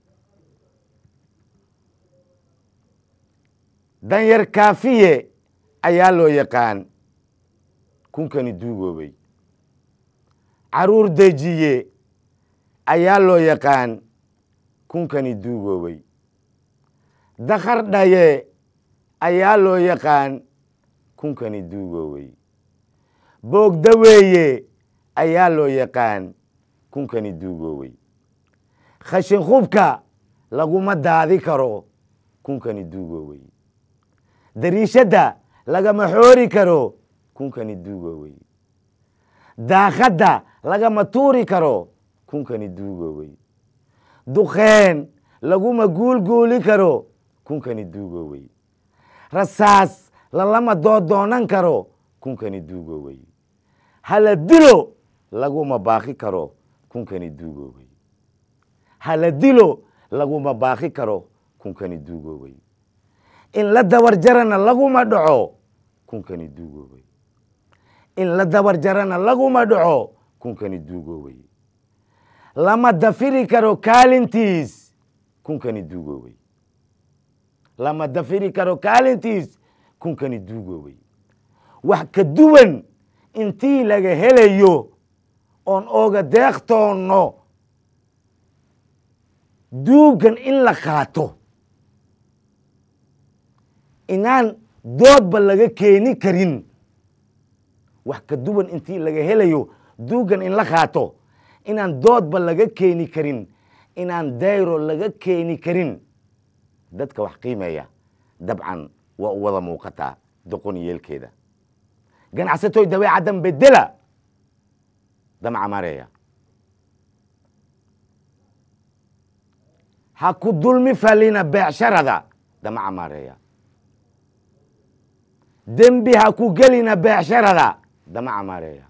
danyar kaafiye ayaa loo yaqaan kunkani duugoobay caruur dejiye ayaa loo yaqaan kunkani duugoobay dakhar dhaye ayaa loo yaqaan kunkani duugoobay boogdaweeye ayaa loo yaqaan kunkani duugoobay khashin khubka laguma daadi karo kunkani duugoobay dariishadda lagama xoori karo kunkani duugoobay daakadda lagama tuuri karo kunkani duugoobay duqeen laguma guulguuli karo kunkani duugoowey rasaas lalama doodoonan karo kunkani duugoowey hala dilo laguma baaqi karo kunkani duugoowey hala dilo laguma baaqi karo kunkani duugoowey in la dabar jarana laguma dhaco kunkani duugoowey in la dabar jarana laguma dhaco kunkani duugoowey lama dafiri karo kaalintiis kunkani duugoowey lama dafiri karo kaalintiis kunkani duugoowey wax ka duwan intii laga helayo oon ooga deeqtoonno duugan in la qaato inaan doodba laga keeni karin wax ka duwan intii laga helayo duugan in la qaato inaan doodba laga keeni karin inaan dayro laga keeni karin dadka wax qiimeeya dabcan waa u wada muuqataa doqon yeelkeeda ganacsatoy dabeecaddan bedela damca mareeya ha ku dulmi falina beecsharada damaca mareeya dembi ha ku gelina beecsharada damaca mareeya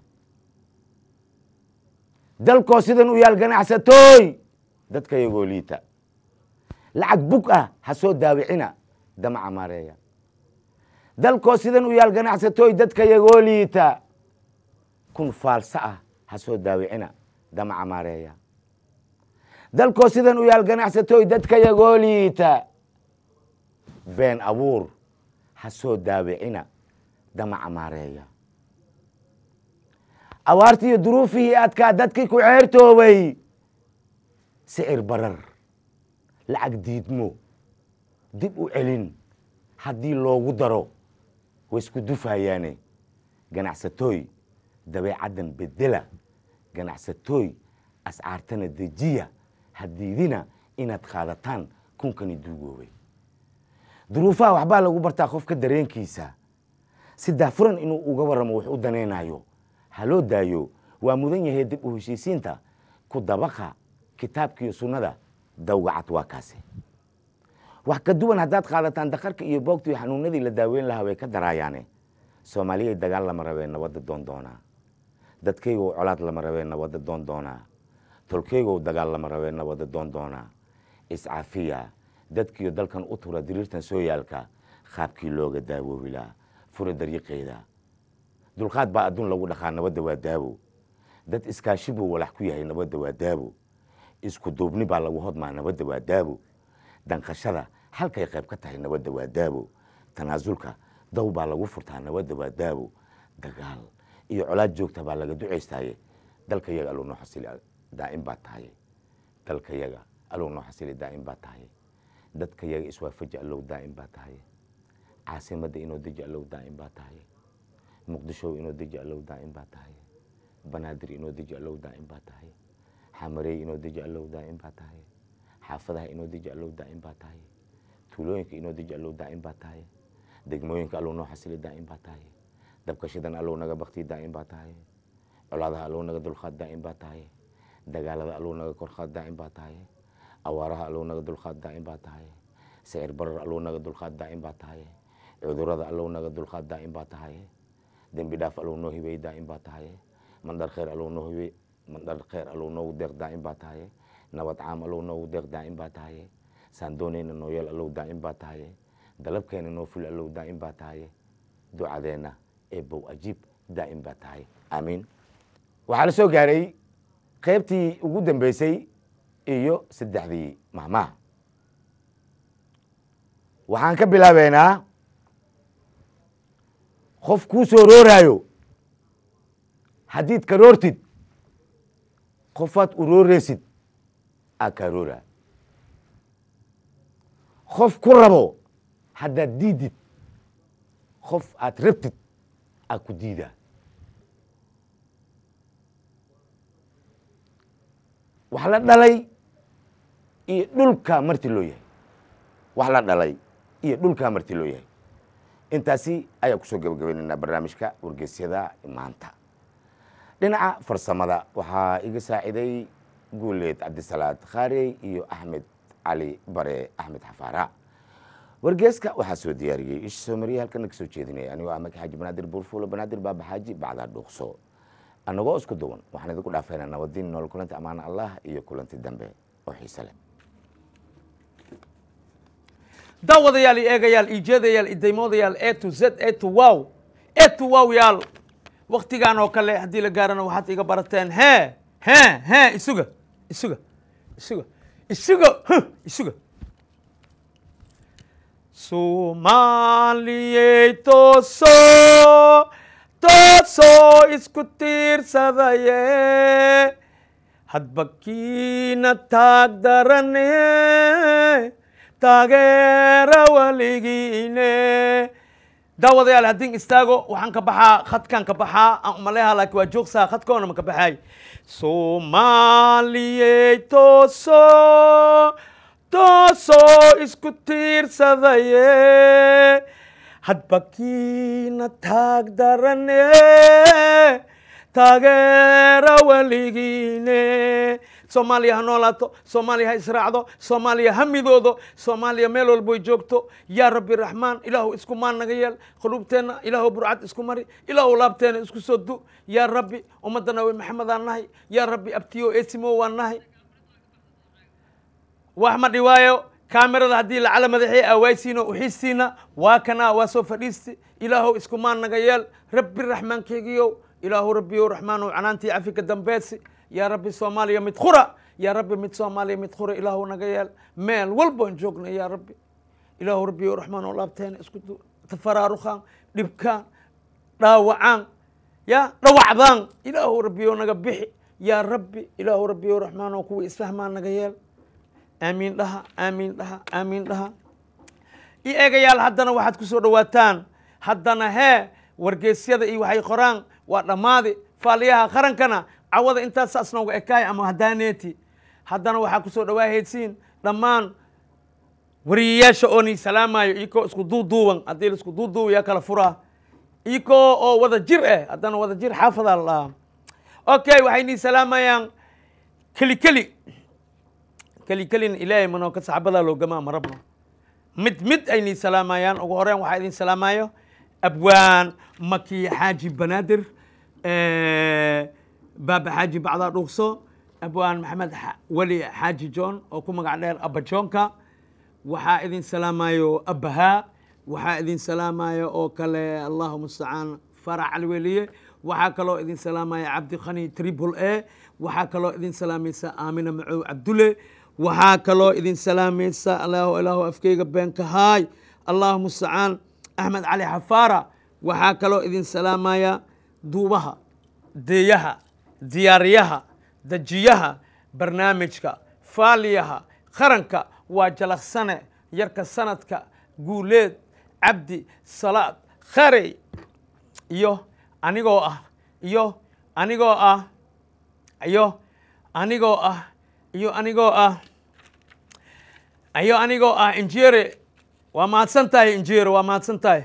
dalkoo sidan u yaal ganacsatooy dadka yagoo liita lacag bug ah ha soo daawicina damaca mareeya dalkoo sidan u yaal ganacsatooy dadka yagoo liita kun faalsa ah ha soo daawicina damaca mareeya dalkoo sidan u yaal ganacsatooy dadka yagoo liita been abuur ha soo daawicina damaca maareeya abaartii iyo duruufihii adkaa dadkii ku ceertoobay sicir barar lacag diidmo dib u celin haddii loogu daro way isku dufayaane ganacsatooy dabeecaddan bedela ganacsatooy ascaartana dejiya hadiidina inaad qaadataan kunkani duugoobay duruufaha waxbaa lagu bartaa qofka dareenkiisa si daafuran inuu uga warramo wax u danaynayo ha loo daayo waa mudan yahay dib u heshiisiinta ku dabaqa kitaabkiiyo sunnada dawgacad waa kaasi wax ka duwan haddaad qaadataan dakarka iyo boogta iyo xanuunadii la daaweyn lahaa way ka daraayaane soomaaliyay dagaal lama rabeen nabadda doon doonaa dadkaygow colaad lama rabeen nabadda doon doonaa tolkaygow dagaal lama rabeen nabadda doon doonaa iscaafiya dadkiiyo dalkan u tura diriirtan sooyaalka qaabkii looga daawoobi lahaa fura dariiqeeda dulqaad baa adduun lagu dhaqaa nabadda waa daabo dad iskaashi buu walax ku yahay nabadda waa daabo isku duubni baa lagu hodmaa nabadda waa daabo danqashada halkay qayb ka tahay nabadda waa daabo tanaasulka daw baa lagu furtaa nabadda waa daabo dagaal iyo colaad joogta baa laga ducaystaaye dalka yaga aluu noo xasili daa'im baa tahay dalka yaga aluu noo xasili daa'im baa tahay dadka yaga iswaafaji allow daa'im baa tahay caasimadda inoo deji allow daa'im baa tahay muqdisho inoo deji allow daa'im baa tahay banaadir inoo deji allow daa'im baa tahay xamarey inoo deji allow daa'im baa tahay xaafadaha inoo deji allow daa'im baa tahay tuulooyinka inoo deji allow daa'im baa tahay degmooyinka allow noo xasili daa'im baa tahay dabkashadan allow naga bakti daa'im baa tahay colaadaha allow naga dulqaad daa'im baa tahay dagaalada allow naga korqaad daa'im baa tahay awaaraha allow naga dulqaad daa'im baa tahay sicir barar allow naga dulqaad daa'im baa tahay cudurada allow naga dulqaad daa'im baa tahay dembi dhaaf allow noo hibey daa'im baa tahay mandhar khayr allow noo hibey mandhar khayr allow noogu deeq daa'im baa tahay nabad caam allow noogu deeq daa'im baa tahay saan doonayna noo yeel allow daa'im baa tahay dalabkeena noo ful allow daa'im baa tahay ducadeenna ee bow ajiib daa'im baa tahay aamiin waxaa la soo gaaray qaybtii ugu dambeysay iyo saddexdii mahmaha waxaan ka bilaabeynaa qof kuu soo rooraayo haddiid ka roortid qofaad u rooreysid aa kaa rooraa qof ku rabo haddaad diidid qof aad rabtid aa ku diidaa wax la dhalay iyo dhulkaa marti loo yahay wax la dhalay iyo dhulkaa marti loo yahay intaasi ayaa kusoo gabagabaynaynaa barnaamijka wargeysyada maanta dhinaca farsamada waxaa iga saaciday guuleed cabdisalaad khaarey iyo axmed cali bare axmed xafaara wargeeska waxaa soo diyaariyey isha soomariya halkana ka soo jeedinaya anigoo ah maki xaaji banaadir buurfuulo banaadir baaba xaaji bacdaa dhuuqso annagoo isku duwan waxaan idinku dhaafaynaa nabadiin nool kulanti ammaana allah iyo kulanti dambe oo xiise leh
daawadayaal iyo eegayaal iyo jeedayaal iyo daymoodayaal e to z e to wow e to wow yaal waktigan oo kale haddii la gaarana waxaad iga barateen he he he isuga isuga isuga isuga huh, isuga soomaaliyey tooso toosoo isku tiirsadaye hadba kiina taag darane taageera weligiine daawadayaal haddin istaago waxaan ka baxaa khadkaan ka baxaa aan umaleha laakiin waa joogsaa khadkoona ma ka baxaay soomaaliyey tooso toosoo isku tiirsadaye hadba kiina taag darane taageera weligiine soomaaliya ha noolaato soomaaliya ha israacdo soomaaliya ha midoodo soomaaliya meel walboy joogto yaa rabbi raxmaan ilaahu isku maan naga yeel quluubteenna ilaahu burcad isku mari ilaahu laabteena isku soo du yaa rabbi ummadda nabi maxamed aan nahay yaa rabbi abtiyo esimo waan nahay wax ma dhiwaayo kaamirada haddii lacala madaxii awaaysiina uxiistiina waa kana waa soo fadhiisti ilaahow isku maan naga yeel rabbi raxmaankeygiyow ilaahu rabbiyow raxmaanow canaantii cafika dambeesi yaa rabbi soomaaliya mid khura yaa rabbi mid soomaaliya mid khura ilaahu naga yeel meel walboon joogna yaa rabbi ilaahu rabbiyow raxmaanow laabteena isku du tafaraarukaan dhibkaan dhaawacaan ya dhawacdaan ilaahu rabbiyow naga bixi yaa rabbi ilaahu rabbiyow raxmaanow kuwa isfahmaan naga yeel aamiin dhaha aamiin dhaha aamiin dhaha i eegayaal haddana waxaad ku soo dhowaataan haddana hee wargeysyada iyo waxay qoraan waa dhammaadi faaliyaha qarankana cawada intaas saas nooga ekaay ama hadaaneeti haddana waxaa ku soo dhawaahaysiin dhammaan wariyayaasha oo nii salaamayo iyakoo isku duuduuban haddii la isku duuduuba yaa kala furaa iyakoo oo wada jir eh haddana wada jir xaafadaa la dhahaa okay waxay nii salaamayaan keli keli keli kelina ilaahay manoo ka saxabadaa loogamaa ma rabno mid mid ay nii salaamayaan ugu horeyn waxaa idin salaamayo abwaan maki xaaji banaadir baaba xaaji bacdaa dhuuqso abwaan maxamed weli xaaji john oo ku magac dheer abba johnka waxaa idin salaamayo abbahaa waxaa idin salaamayo oo kale allahu mustacaan farax calweliye waxaa kaloo idin salaamaya cabdi khani tribul e waxaa kaloo idin salaamaysa aamina macow cabdulle waxaa kaloo idin salaamaysa allahu ilaahu afkeyga beenka haay allahu mustacaan axmed cali xafaara waxaa kaloo idin salaamaya duubaha deeyaha diyaariyaha dejiyaha barnaamijka faaliyaha qaranka waa jalaqsane yarka sanadka guuleed cabdi salaad kharey iyo anigoo ah iyo anigoo ah iyo anigoo ah iyo anigoo ah iyo anigoo ah injere waa mahadsan tahay injere waa mahadsan tahay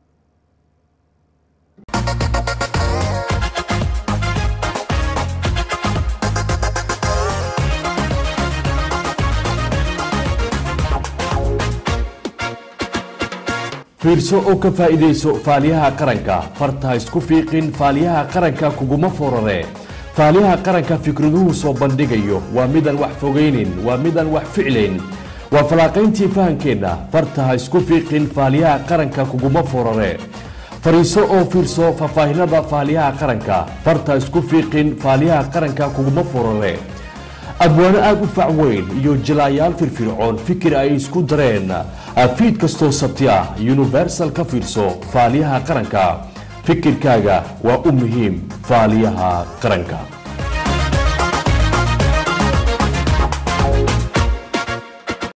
fiirso oo ka faa'iidayso faaliyaha qaranka farta ha isku fiiqin faaliyaha qaranka kuguma forare faaliyaha qaranka fikraduhu soo bandhigayo waa midaan wax fogaynin waa midaan wax ficlayn waa falaaqayntii fahankeenna farta ha isku fiiqin faaliyaha qaranka kuguma forare fariiso oo fiirso faahfaahinada faaliyaha qaranka farta ha isku fiiqin faaliyaha qaranka kuguma forare abwaano aad u fac weyn iyo jilaayaal firfircoon fikir ay isku dareen fiid kastoo sabti ah universal ka fiirso faaliyaha qaranka fikirkaaga waa u muhiim faaliyaha qaranka